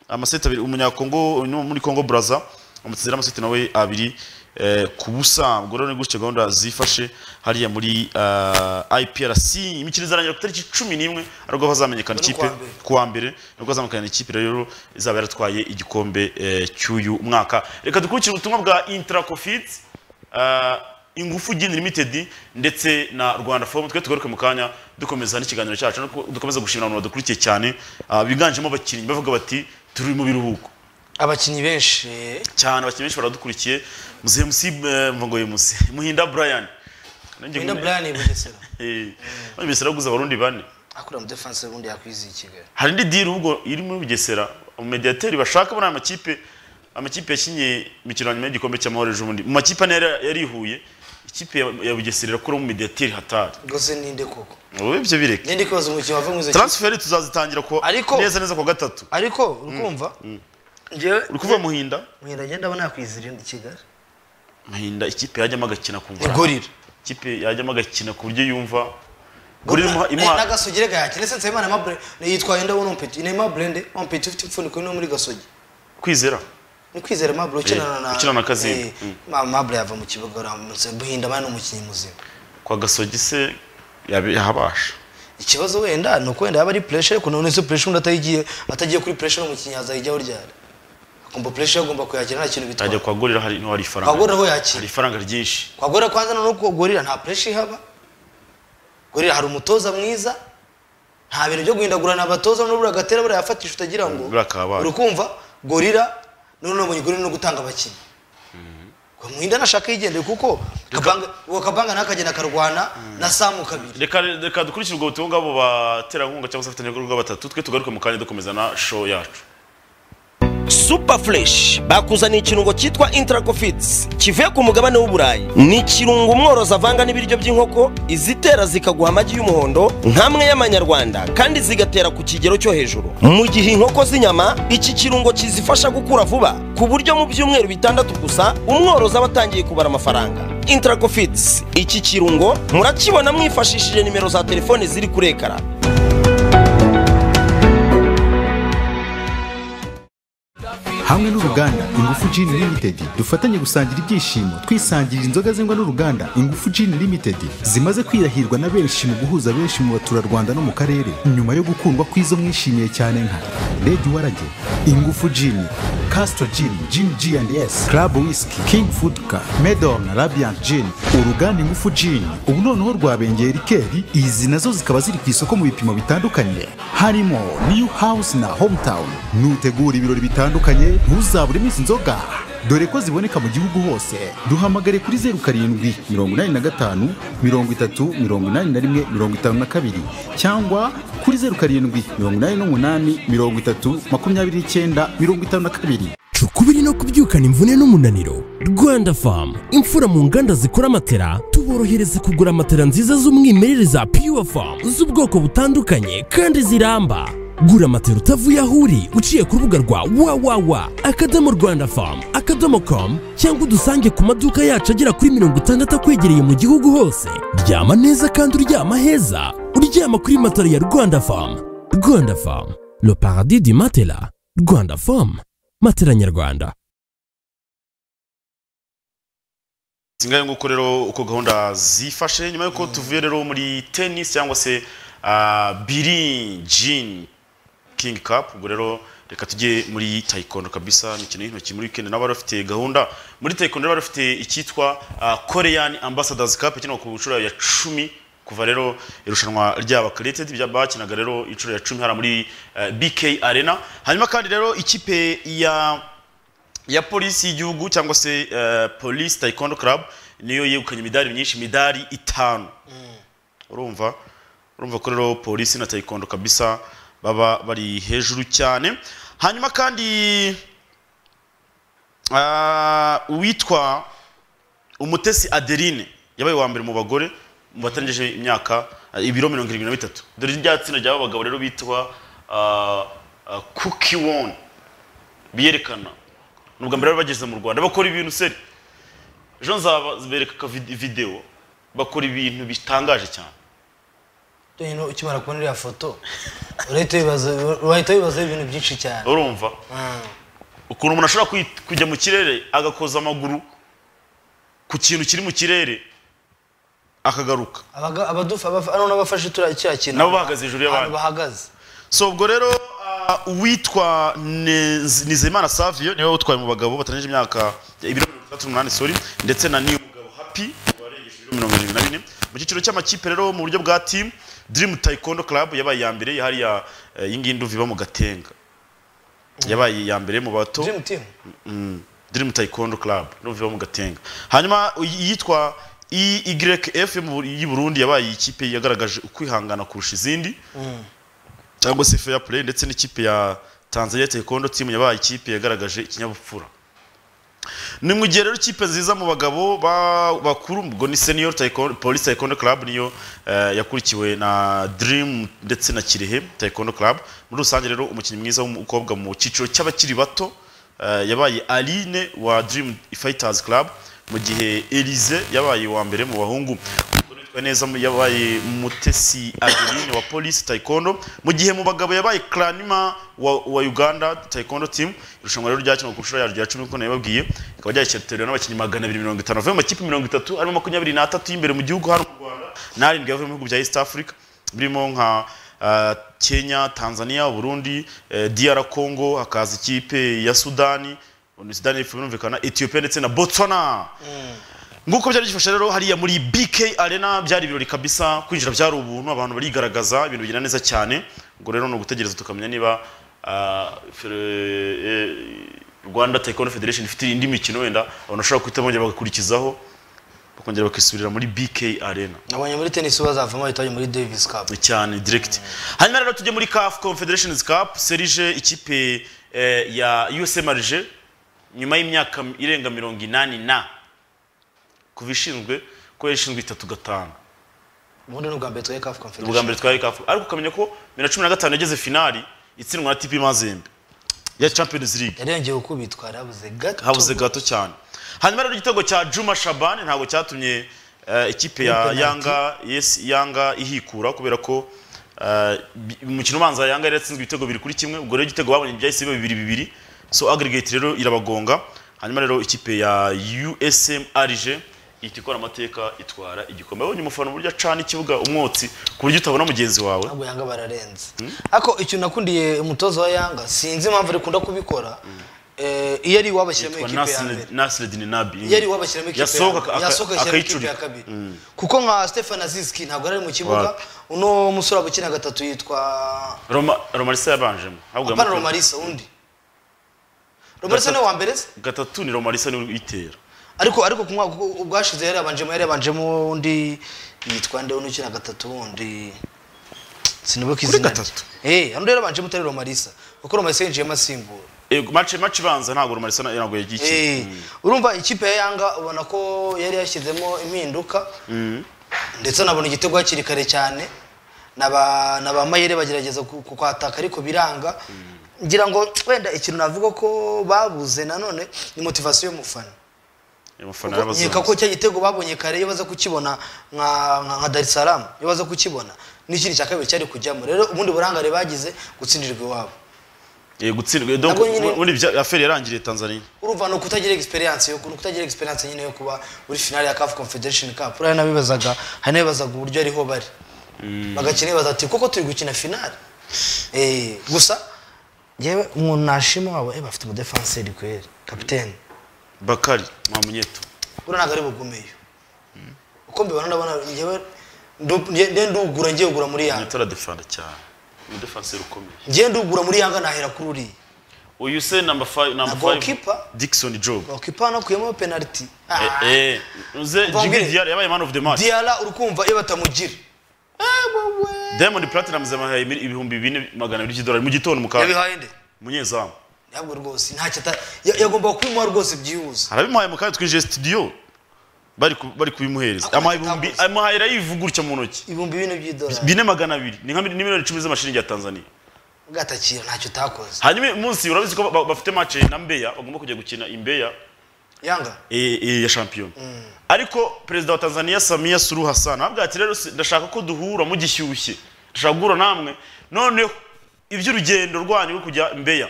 amaseti abiri umunyakongo uyu ni muri Congo Brazza amutsinzira amaseti nawe abiri eh, ku busa ubwo rero ni gutyo gahunda zifashe hariya muri ah, IPRC imikino izarangira ku itariki cumi n'imwe ariko hazamenyekana Bari ikipe kuwa mbere. kuwa mbere nibwo azamukana ikipe rero izaba yaratwaye igikombe eh, cy'uyu mwaka reka dukurikire ubutumwa bwa intracofit eh, ingufu gin limited ndetse na rwanda forum twe tugaruke mu kanya dukomeza n'ikiganiro cyacu no ku- dukomeza gushimira abantu badukurikiye cyane ah, biganjemo abakinnyi bavuga bati turi mu biruhuko abakinnyi benshi eh, cyane abakinnyi benshi baradukurikiye muzehe musi eh, mva ngo ye musi muhinda brian Nanjye wenda nkine- brian bugesera Eh, none mbese araguza abarundi bane akora mu defense ubundi yakwiziye i kigali hari indi diri ubwo iri muri bugesera umumediateri bashaka muri aya makipe amakipe yakinye imikino ya nyuma y'igikombe cy'amahoro ejo bundi mu makipe ane yari yari ihuye ikipe ya- ya bugesera irakura umumediateri hatari rwose ninde koko ubu ibyo bireke ninde kibazo mu kibazo wava mu izo kipe taransiferi tuzazitangira ku Ariko- neza neza ku wa gatatu ariko urukumva njyewe uri kuva muhinda mwenda njye ndabona yakwizira indi kigali muhinda ikipe yajyamo agakina kumva igorira ikipe yajyamo agakina ku buryo yumva gorira imuha- imuha n'agasugire gayakina sense imana mabre yitwaye ndabona umpeti ni mabre nde umpeti ufite impfuniko no muri gasogi kwizera ni kwizera mabre ukinana na Eh, ukina na Kazimba. Eh, Mm. Ma- mabre yava mu kibuga uramutse buhinda abana umukinnyi muzima kwa gasogi se yabe- yahabasha ikibazo wenda ni uko wenda yaba ari pressure ariko none se pressure undi atayigiye atagiye kuri pressure n'umukinnyi azayijyaho ryari akumva pressure agomba kuyakira nta kintu ajya bitwaye kwa gorira hari niho hari ifaranga Kwa Gorira ho yakira. hari ifaranga ryinshi kwagora kwanza noneho ubwo gorira nta pressure ihaba gorira hari umutoza mwiza nta bintu byo guhindagurana abatoza noneho buriya gatera buriya yafatisha utagira ngo Buriya kabaye. uri kumva gorira noneho ubonye gorira no gutanga abakinnyi muhinda nashaka yigendeye kuko Kabanga- uwo kabanga nawe akagenda akarwana na samu kabiri reka reka dukurikire ubwo butumwa bw'abo baterankunga cyangwa se abafatanyabikorwa batatu twe tugaruke mu kanya dukomeza na show yacu super fresh bakuzaniye ikirungo cyitwa intracofits kivuye ku mugabane w'uburayi ni ikirungo umworozi avanga n'ibiryo by'inkoko izitera zikaguha amagi y'umuhondo nk'amwe y'amanyarwanda kandi zigatera ku kigero cyo hejuru mu gihe inkoko z'inyama iki kirungo kizifasha gukura vuba ku buryo mu byumweru bitandatu gusa umworozi aba atangiye kubara amafaranga intracofits iki kirungo murakibona mwifashishije nimero za telefone ziri kuri ekara hamwe n'uruganda ingufu Gin Limited dufatanye gusangira ibyishimo twisangirira inzoga zengwa n'uruganda ingufu Gin Limited zimaze kwirahirwa na benshi mu guhuza benshi mu baturarwanda no mu karere nyuma yo gukundwa kw'izo mwishimiye cyane nka Red Warage ingufu Gin Castro Gin Gin G&S Club Whisky King Food Car Medon Radiant Gin uruganda ingufu Gin ubu noneho rwabengeye rikeri izi nazo zikaba ziri ku isoko mu bipimo bitandukanye harimo New House na Hometown nutegura ibirori bitandukanye ntuzaburemo izi nzoga dore ko ziboneka mu gihugu hose duhamagare kuri zeru karindwi mirongo inani na gatanu mirongo itatu mirongo inani na rimwe mirongo itanu na kabiri cyangwa kuri zeru karindwi mirongo inani n'umunani mirongo itatu makumyabiri n'icyenda mirongo itanu na kabiri cukubiri no kubyukana imvune n'umunaniro rwanda famu imfura mu nganda zikora matera tuborohereza kugura matera nziza z'umwimerere za pure famu z'ubwoko butandukanye kandi ziramba gura matera utavuye aho uri uciye ku rubuga rwa www akadomo rwanda famu akadomo com cyangwa udusange ku maduka yacu agera kuri mirongo itandatu akwegereye mu gihugu hose ryama neza kandi uryama heza uryama kuri matera ya rwanda famu rwanda famu le paradis du matela rwanda famu matela nyarwanda singahe nguko rero uko gahunda zifashe nyuma y'uko tuvuye rero muri tennis cyangwa se biri jini kingi kapu ubwo rero reka tujye muri tayikondo kabisa imikino y'intoki muri wikendi nabo bari bafite gahunda muri tayikondo rero bari bafite icyitwa koreyani ambasadazi kapu ikinwa ku nshuro ya cumi kuva rero irushanwa ryaba karetedi bya bakinaga rero inshuro ya cumi hariya muri ah, bk arena hanyuma kandi rero ikipe ya ya polisi y'igihugu cyangwa se eh, polisi taekwondo club niyo yegukanye imidari myinshi imidari itanu urumva urumva ko rero polisi na taekwondo kabisa baba bari hejuru cyane hanyuma kandi ah, uwitwa umutesi adeline yabaye uwa mbere mu bagore mu batangije imyaka ah, ibiro mirongo irindwi na bitatu dore rya tsinda ry'aba bagabo rero bitwa kuki woni biyerekana ni ubwa mbere bari bageze mu rwanda bakora ibintu seri ejo nzabereka videwo bakora ibintu bitangaje cyane Rero ukimara kubona iriya foto urahita wibaza urahita wibaza ibintu byinshi cyane urumva Mm. ukuntu umuntu ashobora kwi- kujya mu kirere agakoza amaguru ku kintu kiri mu kirere akagaruka Abaga- abadufa abafa- ano n'abafashe turiya kiriya kintu nabo bahagaze hejuru y'abandi ahantu bahagaze so ubwo rero ah, uwitwa Nez- nizeyimana savio niwe utwaye mu bagabo batanije imyaka ibiro mirongo itandatu n'umunani sorry ndetse na niyo mugabo happy warengeje ibiro mirongo irindwi na bine mu cyiciro cy'amakipe rero mu buryo bwa team dream taekwondo club yabaye iya mbere hariya eh, iyi ngiyi nduva iba mu gatenga yabaye iya mbere mu bato dream team Mm, dream taekwondo club nduva iba mu gatenga hanyuma iyitwa EYF yo mu- y'i Burundi yabaye ikipe yagaragaje ukwihangana kurusha izindi cyangwa se fair play ndetse n'ikipe ya Tanzania Taekwondo team yabaye ikipe yagaragaje ikinyabupfura ni mu gihe rero ikipe nziza mu bagabo ba- bakuru ubwo ni senior taekwondo, police taekwondo club niyo eh, yakurikiwe na dream ndetse na kirehe taekwondo club muri rusange rero umukinnyi mwiza w'umukobwa mu cyiciro cy'abakiri bato eh, yabaye aline wa dream fighters club mu gihe elize yabaye uwa mbere mu bahungu Umugore witwa neza yabaye mutesi adeline wa polisi taekwondo mu gihe mu bagabo yabaye clanima wa, wa uganda taekwondo team irushanwa rero ryakinwa ku nshuro yaryo ya cumi nk'uko nabibabwiye rikaba ryakiritoriwe n'abakinnyi magana abiri mirongo itanu bavuye mu makipe mirongo itatu harimo makumyabiri n'atatu y'imbere mu gihugu hano mu rwanda n'arindwi yavuye mu bihugu bya east africa birimo nka ah, kenya tanzania burundi eh, dr congo hakaza ikipe ya sudani sudani y'Epfo birumvikana ethiopia ndetse na botswana nk'uko byari bifashe rero hariya muri bk arena byari ibirori kabisa kwinjira byari ubuntu abantu barigaragaza ibintu bigenda neza cyane ubwo rero ni ugutegereza tukamenya niba ah, fere- eh, rwanda taekwondo federation ifite indi mikino wenda abantu bashobora guhita bongera bagakurikizaho bakongera bakisubirira muri bk arena nabonye muri tenisi bazavamo bahita bajya muri davis cup cyane direct hanyuma rero tujye muri CAF Confederations Cup serije ikipe eh, ya USM Alger nyuma y'imyaka irenga mirongo inani na kuva ishinzwe ko yashinzwe itatu gatanu ubundi ni ubwa mbere twaye kafu ubwa confederation mbere twari CAF ariko ukamenya ko bibiri na cumi na gatanu yageze finali itsindwa na TP Mazembe ya Champions League yarengeye ukubitwa yarabuze gato habuze gato cyane hanyuma rero igitego cya Juma Shaban ntabwo cyatumye eh, ikipe ya penalty. Yanga yes Yanga ihikura kubera ko eh, bi- umukino ubanza Yanga yari yatsinzwe ibitego biri kuri kimwe ubwo rero igitego babonye byahise biba bibiri bibiri so aggregate rero irabagonga hanyuma rero ikipe ya USM Alger ihita ikora amateka itwara igikombe abonye umufana uburyo acana ikibuga umwotsi ku buryo utabona mugenzi wawe ntabwo yanga bararenze ariko icyo nakundiye umutoza wa yanga sinzi impamvu rikunda kubikora Eh, iyo ari iwabo ashyiramo Yitwa ikipe ya Nasser- mbere Nasser Dinabi iyo ari iwabo ashyiramo ikipe ya Yasohoka mbere aka- yasohoka ashyiramo ikipe akayicurika. ya kabiri kuko nka stefan aziski ntabwo yari ari mu kibuga Wapi. uno musore wabukina gatatu yitwa Roma Romarisa yabanjemo ahubwo apana yamukurikiranye. romarisa undi romarisa niwe wa mbere se gatatu ni Romarisa niwe uyitera ariko ariko ku mwaka ubwashize yari yabanjemo yari yabanjemo undi yitwa nde uno ukina gatatu wundi sinibuka izina rye gatatu? eh undi yari yabanjemo utari romarisa kuko romarisa yinjiyemo asimbura Ego mace mace ibanza ntabwo Romarisa na- ntabwo yagiye Eh, urumva ikipe ya yanga ubona ko yari yashyizemo impinduka ndetse anabona igitego hakiri kare cyane na ba na ba mayere bagerageza ku- kukwataka ariko biranga ngira ngo wenda ikintu navuga ko babuze nanone ni motivasiyo y'umufana Umufana Kuko nkeka yarabazamuye. ko cya gitego babonye kare iyo baza kukibona nka nka- nka dar es salaam iyo baza kukibona n'ikindi cya kabiri cyari kujyamo rero ubundi burangare bagize gutsindirirwa iwabo Eh, gutsindwa donc Nabwo nyine- ubundi bya- affaire yarangiriye Tanzania. urumva ni ukutagira experience yo ni ukutagira experience nyine yo kuba uri finale ya CAF Confederation Cup uriya nabibazaga hari nabibazaga uburyo ariho bari bagakina bibaza ati koko turi gukina finale eh gusa yewe umuntu nashima wabo eh bafite umudefenseri kweri capitaine Bakari Mamunyeto. buriya ntabwo ari bugumeyo uko mbibona ndabona yewe ndu- nge- nge ndugura ngiye kugura muri yanga Mamunyeto aradefanda cyane. Umudefanse ukomeye. ngiye ndugura muri yanga nahera kuri uriya Uyu se number 5 number Na 5 goalkeeper? Dickson Job. gokipa nakuyemo penalty Ah. Eh eh uze Mva Jimmy mbwire. Diarra yabaye man of the match. diara urukumva iyo batamugira Diamond Platinum zamahaye imil- ibihumbi 4200 by'idolari mu gitondo mukaga. yabihaye nde Munyezamu. ntabwo rwose ntacyo ata ya- yagombaga kubimuha rwose byihuse Arabimuhaye mu kaga twinjiye studio. Bari ku- bari kubimuhereza. Ako Amahaye ibihumbi katabuze. amahaye rayivugurutse mu ntoki. ibihumbi bine by'idolari bine magana abiri ni nka mil- ni miliyoni icumi z'amashiringi ya tanzania gatakira ntacyo utakoze hanyuma uyu munsi urabizi ko ba- bafite mace na mbeya bagomba kujya gukina imbeya yanga eh, eh, ya shampiyona ariko perezida wa tanzania samiya suru hassan ababwira ati rero si- ndashaka ko duhura mugishyushye ndashaka guhura namwe noneho iby'urugendo rwanyu rwo kujya mbeya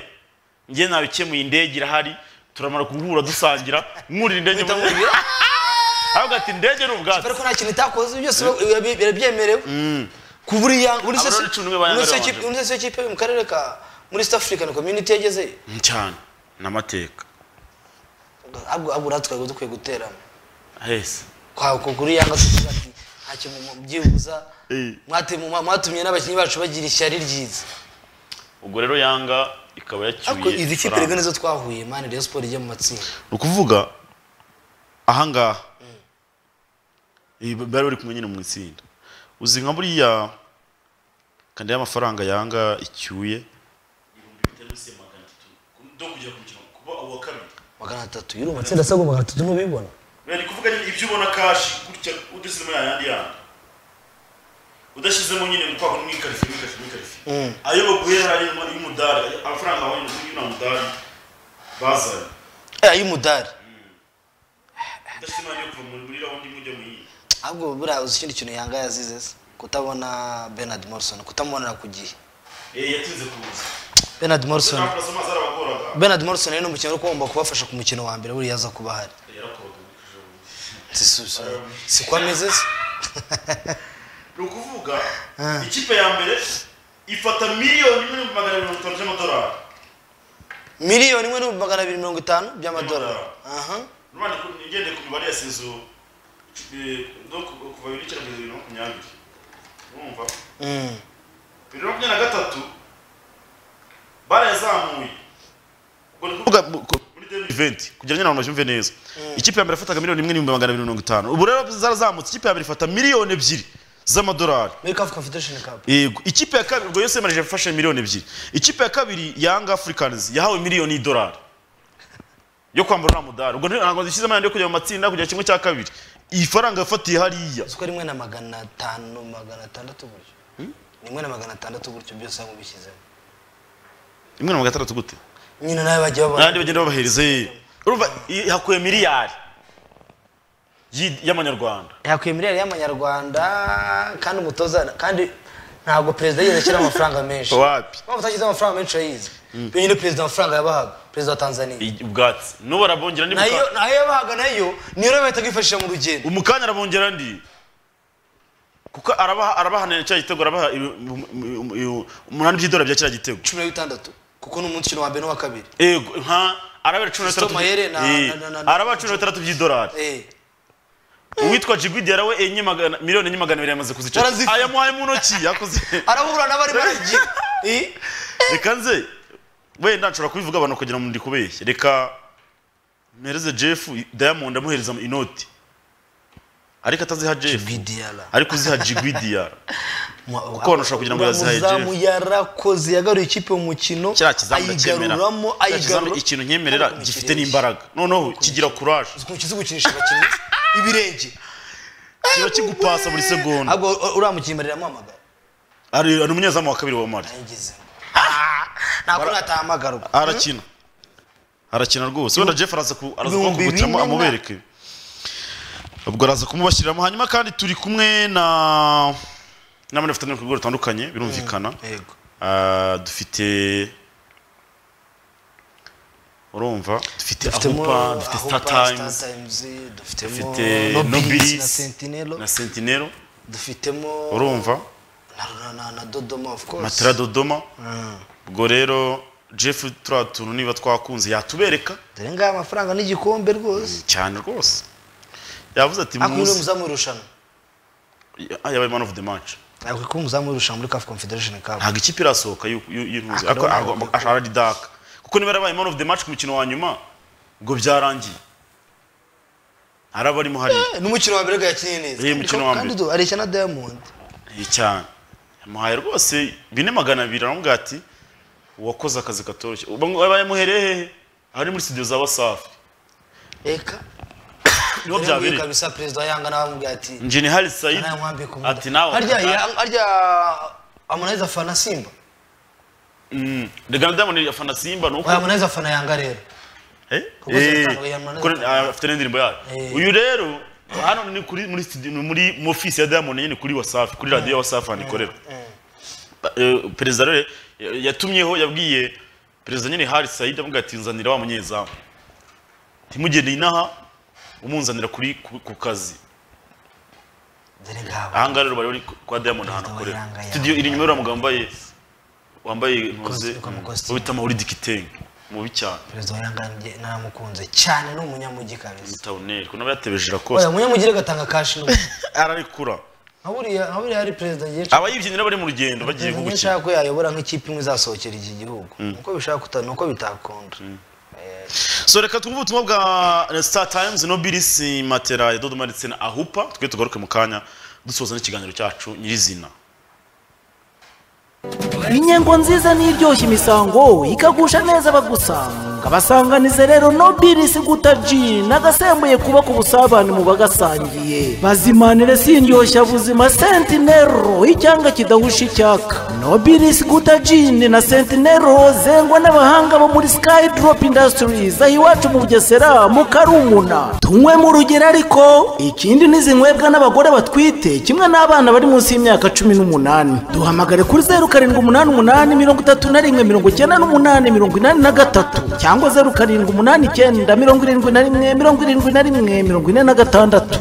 njye nabikemuye indege irahari turamara guhura dusangira mwurira indege Bitamubwira. avuga ati indege ni ubwatsi ariko nta kintu itakoze byose birabi- birabyemerewe ku buri yanga buri se Abarori cumi niwe ba Yanga buri se babanje. kipe- buri se kipe yo mu karere ka muri East African community yageze cyane ni amateka abwo abwo ratwaye dukwiye guteramo hese kwa ku- kuri yanga tuvuga ati ntacyo mu- byibuza Eh. mwate- mu- mwatumye n'abakinnyi bacu bagira ishyari ryiza ubwo rero yanga ikaba ariko yacyuye izi kipe ifaranga. rero nizo twahuye mani Rayon Sport ijya mu matsinda ni ukuvuga ahangaha Eh, bari bari kumwe nyine mu itsinda uzi nka buriya kandi y'amafaranga yanga icyuye magana atatu y'uru matsinda asabwa magana atatu n'ubibona ni kuvuga nyine ibyo ubona kashi gutya udashyizemo yayandi yandi udashyizemo nyine kwako n'umwikarifi n'umwikarifi n'umwikarifi ayo baguhera harimo y'umudari amafaranga abonye n'umudari bazanye Eh, ay'umudari ndashimangira kuva muri rawundi mujya mu yindi ahubwo buriya uzi ikindi kintu yanga yazize se kutabona bernard morrison kutamubonera ku gihe eh yatinze kuza bernard morrison ntabwo amazi arabagoraga bernard morrison ni umukinnyi wari ugomba kubafasha ku mukino wa mbere buriya aza kuba ahari yarakoraga Si- si- si- si ko ameze se ni ukuvuga ikipe ya mbere ifata miliyoni imwe n'ibihumbi magana mirongo itanu by'amadolari miliyoni imwe n'ibihumbi magana abiri mirongo itanu by'amadolari aha urabona ko igende ku mibare ya sezo eh, no ku- kuva bibiri n'icyenda kugeza bibiri na makumyabiri urumva Mm. bibiri na makumyabiri na gatatu barayazamuye ubwo ni kuvuga ku- muri 2020 kugira ngo nyine abantu babyumve neza ikipe ya mbere yafataga miliyoni imwe n'ibihumbi magana abiri mirongo itanu ubu rero zarazamutse ikipe ya mbere ifata miliyoni ebyiri z'amadolari muri caf confederation cup yego ikipe ya kabiri ubwo yose marije yafashe miliyoni ebyiri ikipe ya kabiri yanga africans yahawe miliyoni y'idolari yo kwambara uriya mudari ubwo ntabwo zishyizemo ayandi yo kujya mu matsinda kujya kimwe cya kabiri iyi faranga yafatiye hariya uzi ko rimwe na magana atanu magana atandatu gutyo rimwe na magana atandatu gutyo byose bamubishyizemo imwe na magana atandatu gute nyine nawe bajya babona n'abandi bagenda babahereza ye urumva i- hakuye miliyari y'i- y'amanyarwanda yakwiye miliyari y'amanyarwanda kandi umutoza kandi ntabwo perezida yigeze ashyira amafaranga menshi wapi waba utashyize amafaranga menshi urayizi iyo nyine perezida amafaranga yabahaga perezida wa tanzania I- ubwatsi n'ubu arabongera ndi mu nayo ka- nayo yabahaga nayo niyo rero bahita bifashisha mu rugendo umukanya arabongera ndi kuko arabaha arabahanira cya gitego arabaha ibi- mu- mu- mu- umunani by'idolari bya kiriya gitego cumi na bitandatu kuko ni umukino wa mbere n'uwa kabiri ego nka arabera cumi na Fiston bitandatu Mayele na- Eh, na- na- na- na- arabera cumi na bitandatu by'idolari Eh, uwitwa jigwidiyara we enye magana- miliyoni enye magana abiri yamaze kuzica Barazifite. ayamuhaye mu ntoki yakoze arabura n'abari baragiye Eh, reka nze wenda nshobora kubivuga abantu kugira ngo ndikubeshye reka mpereze jeff diamond amuhereza inoti ariko ataziha jeff Jigwidiyara. ariko uziha jigwidiyara Mwa- Kuko abantu bashobora kugira ngo yazihaye umuzamu yarakoze yagaruye ikipe mu mukino kiriya kizamu ndacyemera ayigaruramo Kiriya kizamu ayigarura ikintu nkemerera Ariko gifite umukinnyi n'imbaraga noneho kigira kuraje uzi gukinisha abakinnyi ibirenge kiba kigupasa buri segonda ahubwo uriya mukinnyi baramuhamagara ari ari umunyezamu wa kabiri wa mari yigeze ntabwo natahamagara ubu arakina arakina rwose wenda jeff araza ku- araza Ibihumbi kugutsamo bine na- amubereke ubwo araza kumubashyiriramo hanyuma kandi turi kumwe na n'abandi bafite n'ibikorwa bitandukanye birumvikana yego Ah, dufite urumva dufite dufitemo ahupa dufite star times dufitemo dufite nobilis nobilis na sentinelo na sentinelo dufitemo urumva na- na- na dodoma of course matera dodoma ubwo rero jeff turiya tuntu niba twakunze yatubereka dore ngaha amafaranga n'igikombe rwose cyane rwose yavuze ati ariko niwe muzi muzamu w'irushanwa Ah, yabaye man of the match ariko kuko umuzamu w'irushanwa muri caf confederation cup ntabwo ikipe irasohoka y'u- y'u- y'intuzi Akaba ariko ari agomba- umukinnyi. ashaka didaka kuko niba yarabaye man of the match ku mukino wa nyuma ubwo byarangiye araba arimo hariya n'umukino wa mbere yakinnye neza Eh, umukino wa mbere. kandi do areshya na diamond Eh, cyane yamuhaye rwose bine magana abiri aramubwira ati wakoze akazi katoroshye Ubu ngo yabaye muhereye hehe ahari muri studio za wasafi eka niho Rero nguyu byabereye kabisa perezida wa yanga n'abamubwira ati njini hari sayid nawe nkwambike umudamu." ati nawe harya ya- harya amunaiza afana simba Mm, reka na diamond afana simba ni uko oya amunaiza afana yanga rero Eh? Kuko Eh, zitanu ya Mnane kuko zitanu. ah, afite n'indirimbo yayo Eh. uyu rero hano ni kuri muri studio- ni muri mu office ya Diamond nyine kuri WhatsApp kuri radio ya WhatsApp hano ikorera Ba- eh, perezida rero eh, yatumyeho yabwiye perezida nyine Hari Said avuga ati nzanira wa munyezamu ntimugende inaha umunzanira kuri ku, ku kazi dore ngabo ahangaha rero bari bari ku- kwa Diamond ahantu Perezida wa akorera Yanga studio iri inyuma y'uriya mugabo wambaye wambaye intuze Ikositimu, ikositimu. bita Maulid Kitenge mubi cyane perezida wa yanga njye naramukunze cyane ni umunyamugi kabisa Tawner kuno yatebeje rakose oya umunyamugi reka atanga kashi n'ubu ararekura nka buriya nka buriya hari perezida ngiye abayibyinira bari mu rugendo bagiye perezida nko ngiye gukina nshaka ko yayobora nk'ikipe imwe izasohokera iki gihugu uko bishaka kuta nuko bitakunda so reka twumve ubutumwa bwa eh, star times no bilisi matera ya dodoma ndetse na ahupa twe tugaruke mu kanya dusoza n'ikiganiro cyacu nyirizina inyengo nziza n'iryoshya imisango ikagusha neza abagusanga kabasanganize rero nobilisi gutaji nagasembuye kubaka ubusabane mu bagasangiye bazimanire sindyoshya buzima sentinero icyanga kidahusha icyaka nobilisi gutajini na sentinero zengwa n'abahanga bo muri skydrop industries aho iwacu mu bugesera mu karumuna tunywe mu rugero ariko ikindi n'izinywebwa n'abagore batwite kimwe n'abana bari munsi y'imyaka cumi n'umunani duhamagare kuri zeru karindwi umunani umunani mirongo itatu na rimwe mirongo icyenda n'umunani mirongo inani na gatatu cyangwa zeru karindwi umunani icyenda mirongo irindwi na rimwe mirongo irindwi na rimwe mirongo ine na gatandatu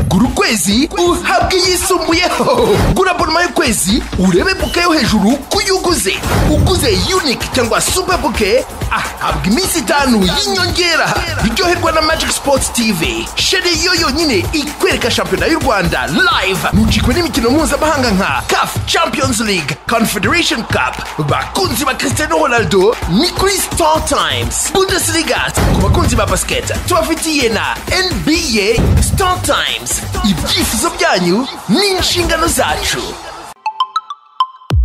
gura ukwezi uhabwe iyisumbuyeho gura abonoma y'ukwezi urebe buke yo hejuru ku yo uguze uguze unike cyangwa super buke ahabwa iminsi itanu y'inyongera biryoherwa na magic sports tv sheri yo yonyine ikwereka shampiyona y'u rwanda live ntucikwe n'imikino mpuzamahanga nka caf champions league confederation cup bakunzi ba cristiano ronaldo ni kuri star times bundesliga ku bakunzi ba basiketi tubafitiye na nba star times ibyifuzo byanyu ni inshingano zacu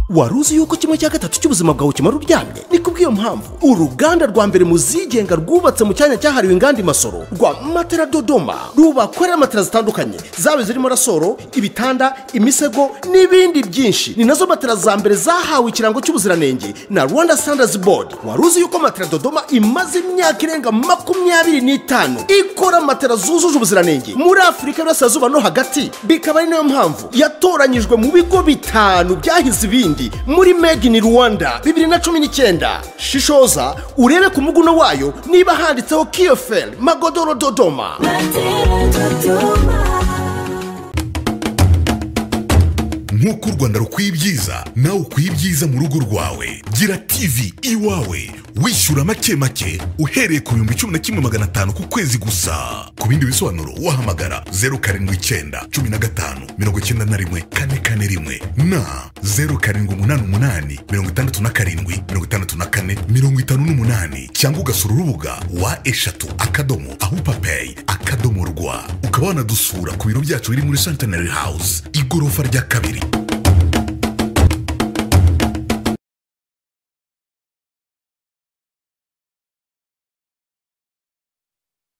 wari uzi yuko kimwe cya gatatu cy'ubuzima bwawe kimara uryamye ni kubw'iyo mpamvu uruganda rwa mbere mu zigenga rwubatse mu cyanya cyahariwe inganda imasoro rwa matera dodoma rubakorera matera zitandukanye zaba zirimo rasoro ibitanda imisego n'ibindi byinshi ni nazo matera za mbere zahawe ikirango cy'ubuziranenge na rwanda standards board wari uzi yuko matera dodoma imaze imyaka irenga makumyabiri n'itanu ikora matera zujuje ubuziranenge muri afurika y'uburasirazuba no hagati bikaba ari nayo mpamvu yatoranyijwe mu bigo bitanu byahize ibindi muri made in rwanda bibiri na cumi n'icyenda shishoza urebe ku muguno wayo niba handitseho kiyoferi magodoro dodoma nk'uko u rwanda rukwiye ibyiza nawe ukwiye ibyiza mu rugo rwawe gira tivi iwawe wishyura make make uhereye ku bihumbi cumi na kimwe magana atanu ku kwezi gusa ku bindi bisobanuro wahamagara zeru karindwi icyenda cumi na gatanu mirongo icyenda na rimwe kane kane rimwe na zeru karindwi umunani umunani mirongo itandatu na karindwi mirongo itandatu na kane mirongo itanu n'umunani cyangwa ugasura urubuga wa eshatu akadomo aho papeyi akadomo rwa ukaba wanadusura ku biro byacu biri muri santenary house igorofa rya kabiri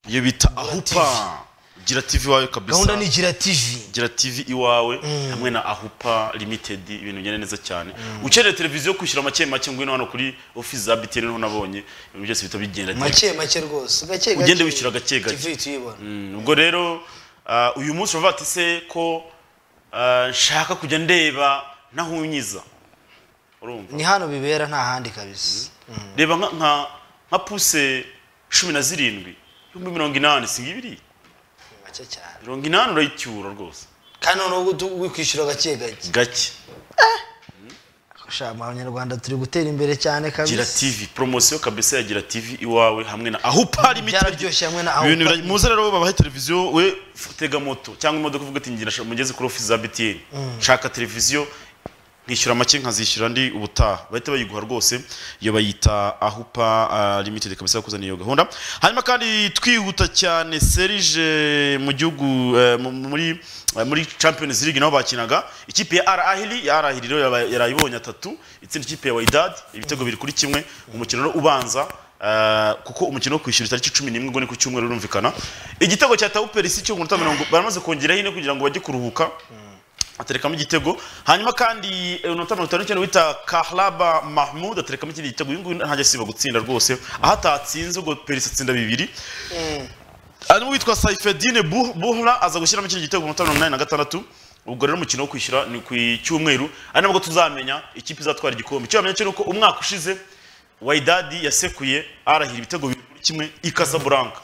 iyo bita ahupa gira tv iwawe kabisa gahunda ni gira tivi gira tv iwawe hamwe na ahupa limited ibintu bigenda neza cyane ukeneye televiziyo yo kwishyura make make ngwino hano kuri ofisi za btn niho nabonye ibintu byose bihita bigenda make make rwose gake gake ugende wishyura gake gake tivi tuyibona Mm, ubwo rero ah, uyu munsi uravuga ati se ko ah, nshaka kujya ndeba ntahunyiza urumva ni hano bibera nta handi kabisa reba nka- nka nka puse cumi na zirindwi ibihumbi mirongo inani si ibiri make cyane mirongo inani urayicyura rwose kandi noneho wikwishyura gake gake gake Sha, mu banyarwanda turi gutera imbere cyane gira kabisa tv poromosiyo kabisa ya gira tv iwawe hamwe na aho upari byararyoshye hamwe na ibintu aho bira- muze rero babahe televiziyo we f- tega moto cyangwa imodoka uvuga ati ngira shaka- mugeze kuri ofisi za btn nshaka televiziyo nkishyura make nkazishyura ndi ubutaha bahita bayiguha rwose iyo bayita ahupa ah, limited kabisa kuzana iyo gahunda hanyuma kandi twihuta cyane serije mu gihugu eh, mu- muri eh, muri champions league naho bakinaga ikipe ya ar ahili ya ar ahili rero yaba- yarayibonye atatu itsinda ikipe ya wydad ibitego biri kuri kimwe umukino rero ubanza Uh, kuko umukino wo kwishyura itariki cumi n'imwe ngo ni ku cyumweru urumvikana igitego cya tawuperi si cyo umunota mirongo baramaze kongeraho ine kugira ngo bajye kuruhuka aterekamo igitego hanyuma kandi eh, umunota mirongo itanu n'icyenda wita kahlaba mahmud aterekamo ikindi gitego uyu nguyu ntajya asiba gutsinda rwose aho atatsinze ubwo perisi atsinda bibiri hanyuma witwa saifedine Bu- buhra aza gushyiramo ikindi gitego ku munota mirongo inani na gatandatu ubwo rero umukino wo kwishyura ni ku cyumweru ari nabwo tuzamenya ikipe izatwara igikombe icyo wamenya cyo ni uko umwaka ushize wayidadi yasekuye arahira ibitego bibiri kuri kimwe i Casablanca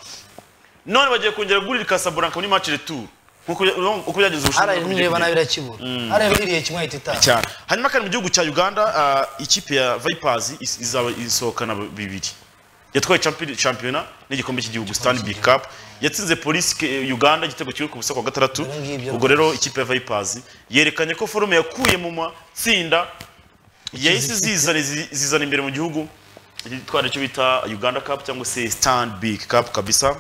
none bagiye kongera gurira Casablanca muri match retour nkuko uko byagenze ubushinwa hariya nireba nabi irakibura hariya biriye kimwe ahita itaha cyane hanyuma kandi mu gihugu cya uganda ah, ikipe ya vipers is- izaba isohokana bibiri yatwaye champi- shampiyona n'igikombe cy'igihugu stanley cup yatsinze polisi Ke- uganda igitego kimwe ku busa kwa gatandatu Ibyo ngibyo. ubwo rero ikipe ya vipers yerekanye ko forume yakuye mu matsinda yahise zizana zi- zizana imbere mu gihugu itwara icyo bita uganda cup cyangwa se stanley cup kabisa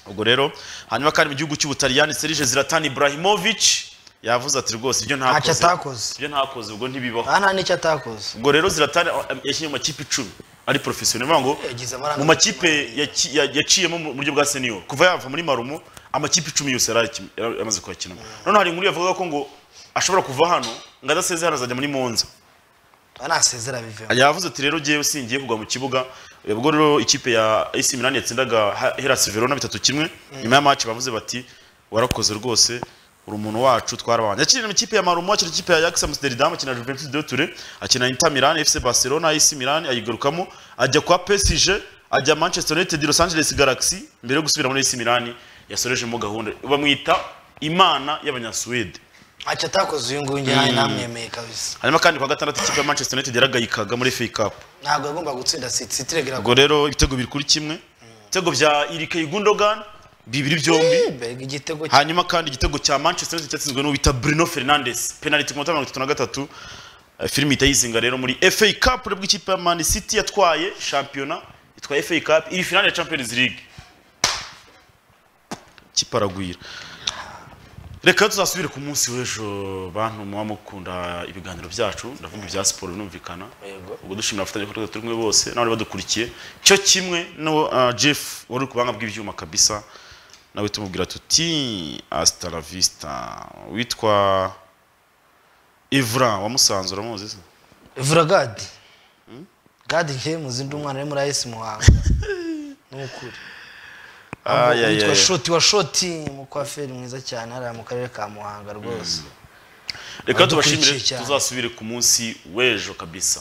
ubwo rero hanyuma kandi mu gihugu cy'ubutaliyani serije ziratani ibrahimovic yavuze ati rwose ibyo Ntacyo ntakoze atakoze. ibyo ntakoze ubwo ntibibaho aha nta n'icyo atakoze ubwo rero ziratani eh, yashyizwe mu makipe icumi ari porofesiyoneri bivuga ngo Yagize amarangamutima. mu makipe yaki- ya- yaciyemo mu buryo bwa senior kuva yava muri marumo amakipe icumi yose yari akina- yari yamaze kuyakinamo noneho hari inkuru yavugaga ko ngo ashobora kuva hano ngo adasezeye hano azajya muri monza anasezera bivemo yavuze ati rero ngewe singiye kugwa mu kibuga ubwo rero ikipe ya AC Milan yatsindaga Hellas Verona bitatu kimwe nyuma ya match bavuze bati warakoze rwose uri umuntu wacu twarabanye yakina ikipe ya Marumo akina ikipe ya Ajax Amsterdam akina Juventus de Turin akina Inter Milan FC Barcelona AC Milan ayigarukamo ajya kwa PSG ajya Manchester United Los Angeles Galaxy mbere yo gusubira muri AC Milan yasorejemo gahunda bamwita imana y'abanyasuwede ntacyo atakoze uyu nguyu njye Mm. namwemeye kabisa hanyuma kandi kwa gatandatu ikipe ya Manchester United yaragayikaga muri FA Cup ntabwo yagomba gutsinda siti siti regera ubwo rero ibitego biri kuri kimwe ibitego bya irike gundogan bibiri byombi igitego hanyuma kandi igitego cya manchester united cyatsinzwe n'uwo bita bruno fernandes penaliti ku minota mirongo itatu na gatatu Eh, filime ihita yizinga rero muri fa cup nibwo ikipe ya man city yatwaye shampiyona itwaye fa cup iri finale ya champions league kiparagwira reka tuzasubire ku munsi w'ejo bantu muba mukunda ibiganiro byacu ndavuga ibya siporo binumvikana ubwo dushimira abafatanya bikorwa turi kumwe bose n'abari badukurikiye cyo kimwe no ah, jeff wari uri ku buhanga bw'ibyuma kabisa nawe tumubwira tuti hasta la vista witwa ivra wamusanze uramuzi se ivura gadi gadi nke muzi ndi umwana uri muri ayisi muhanga ni ukuri Ay, ay, witwa ay. shoti wa shoti umukwaferi mwiza cyane hariya mu karere ka muhanga rwose reka Abadukurikiye tubashimire cyane. tuzasubire ku munsi w'ejo kabisa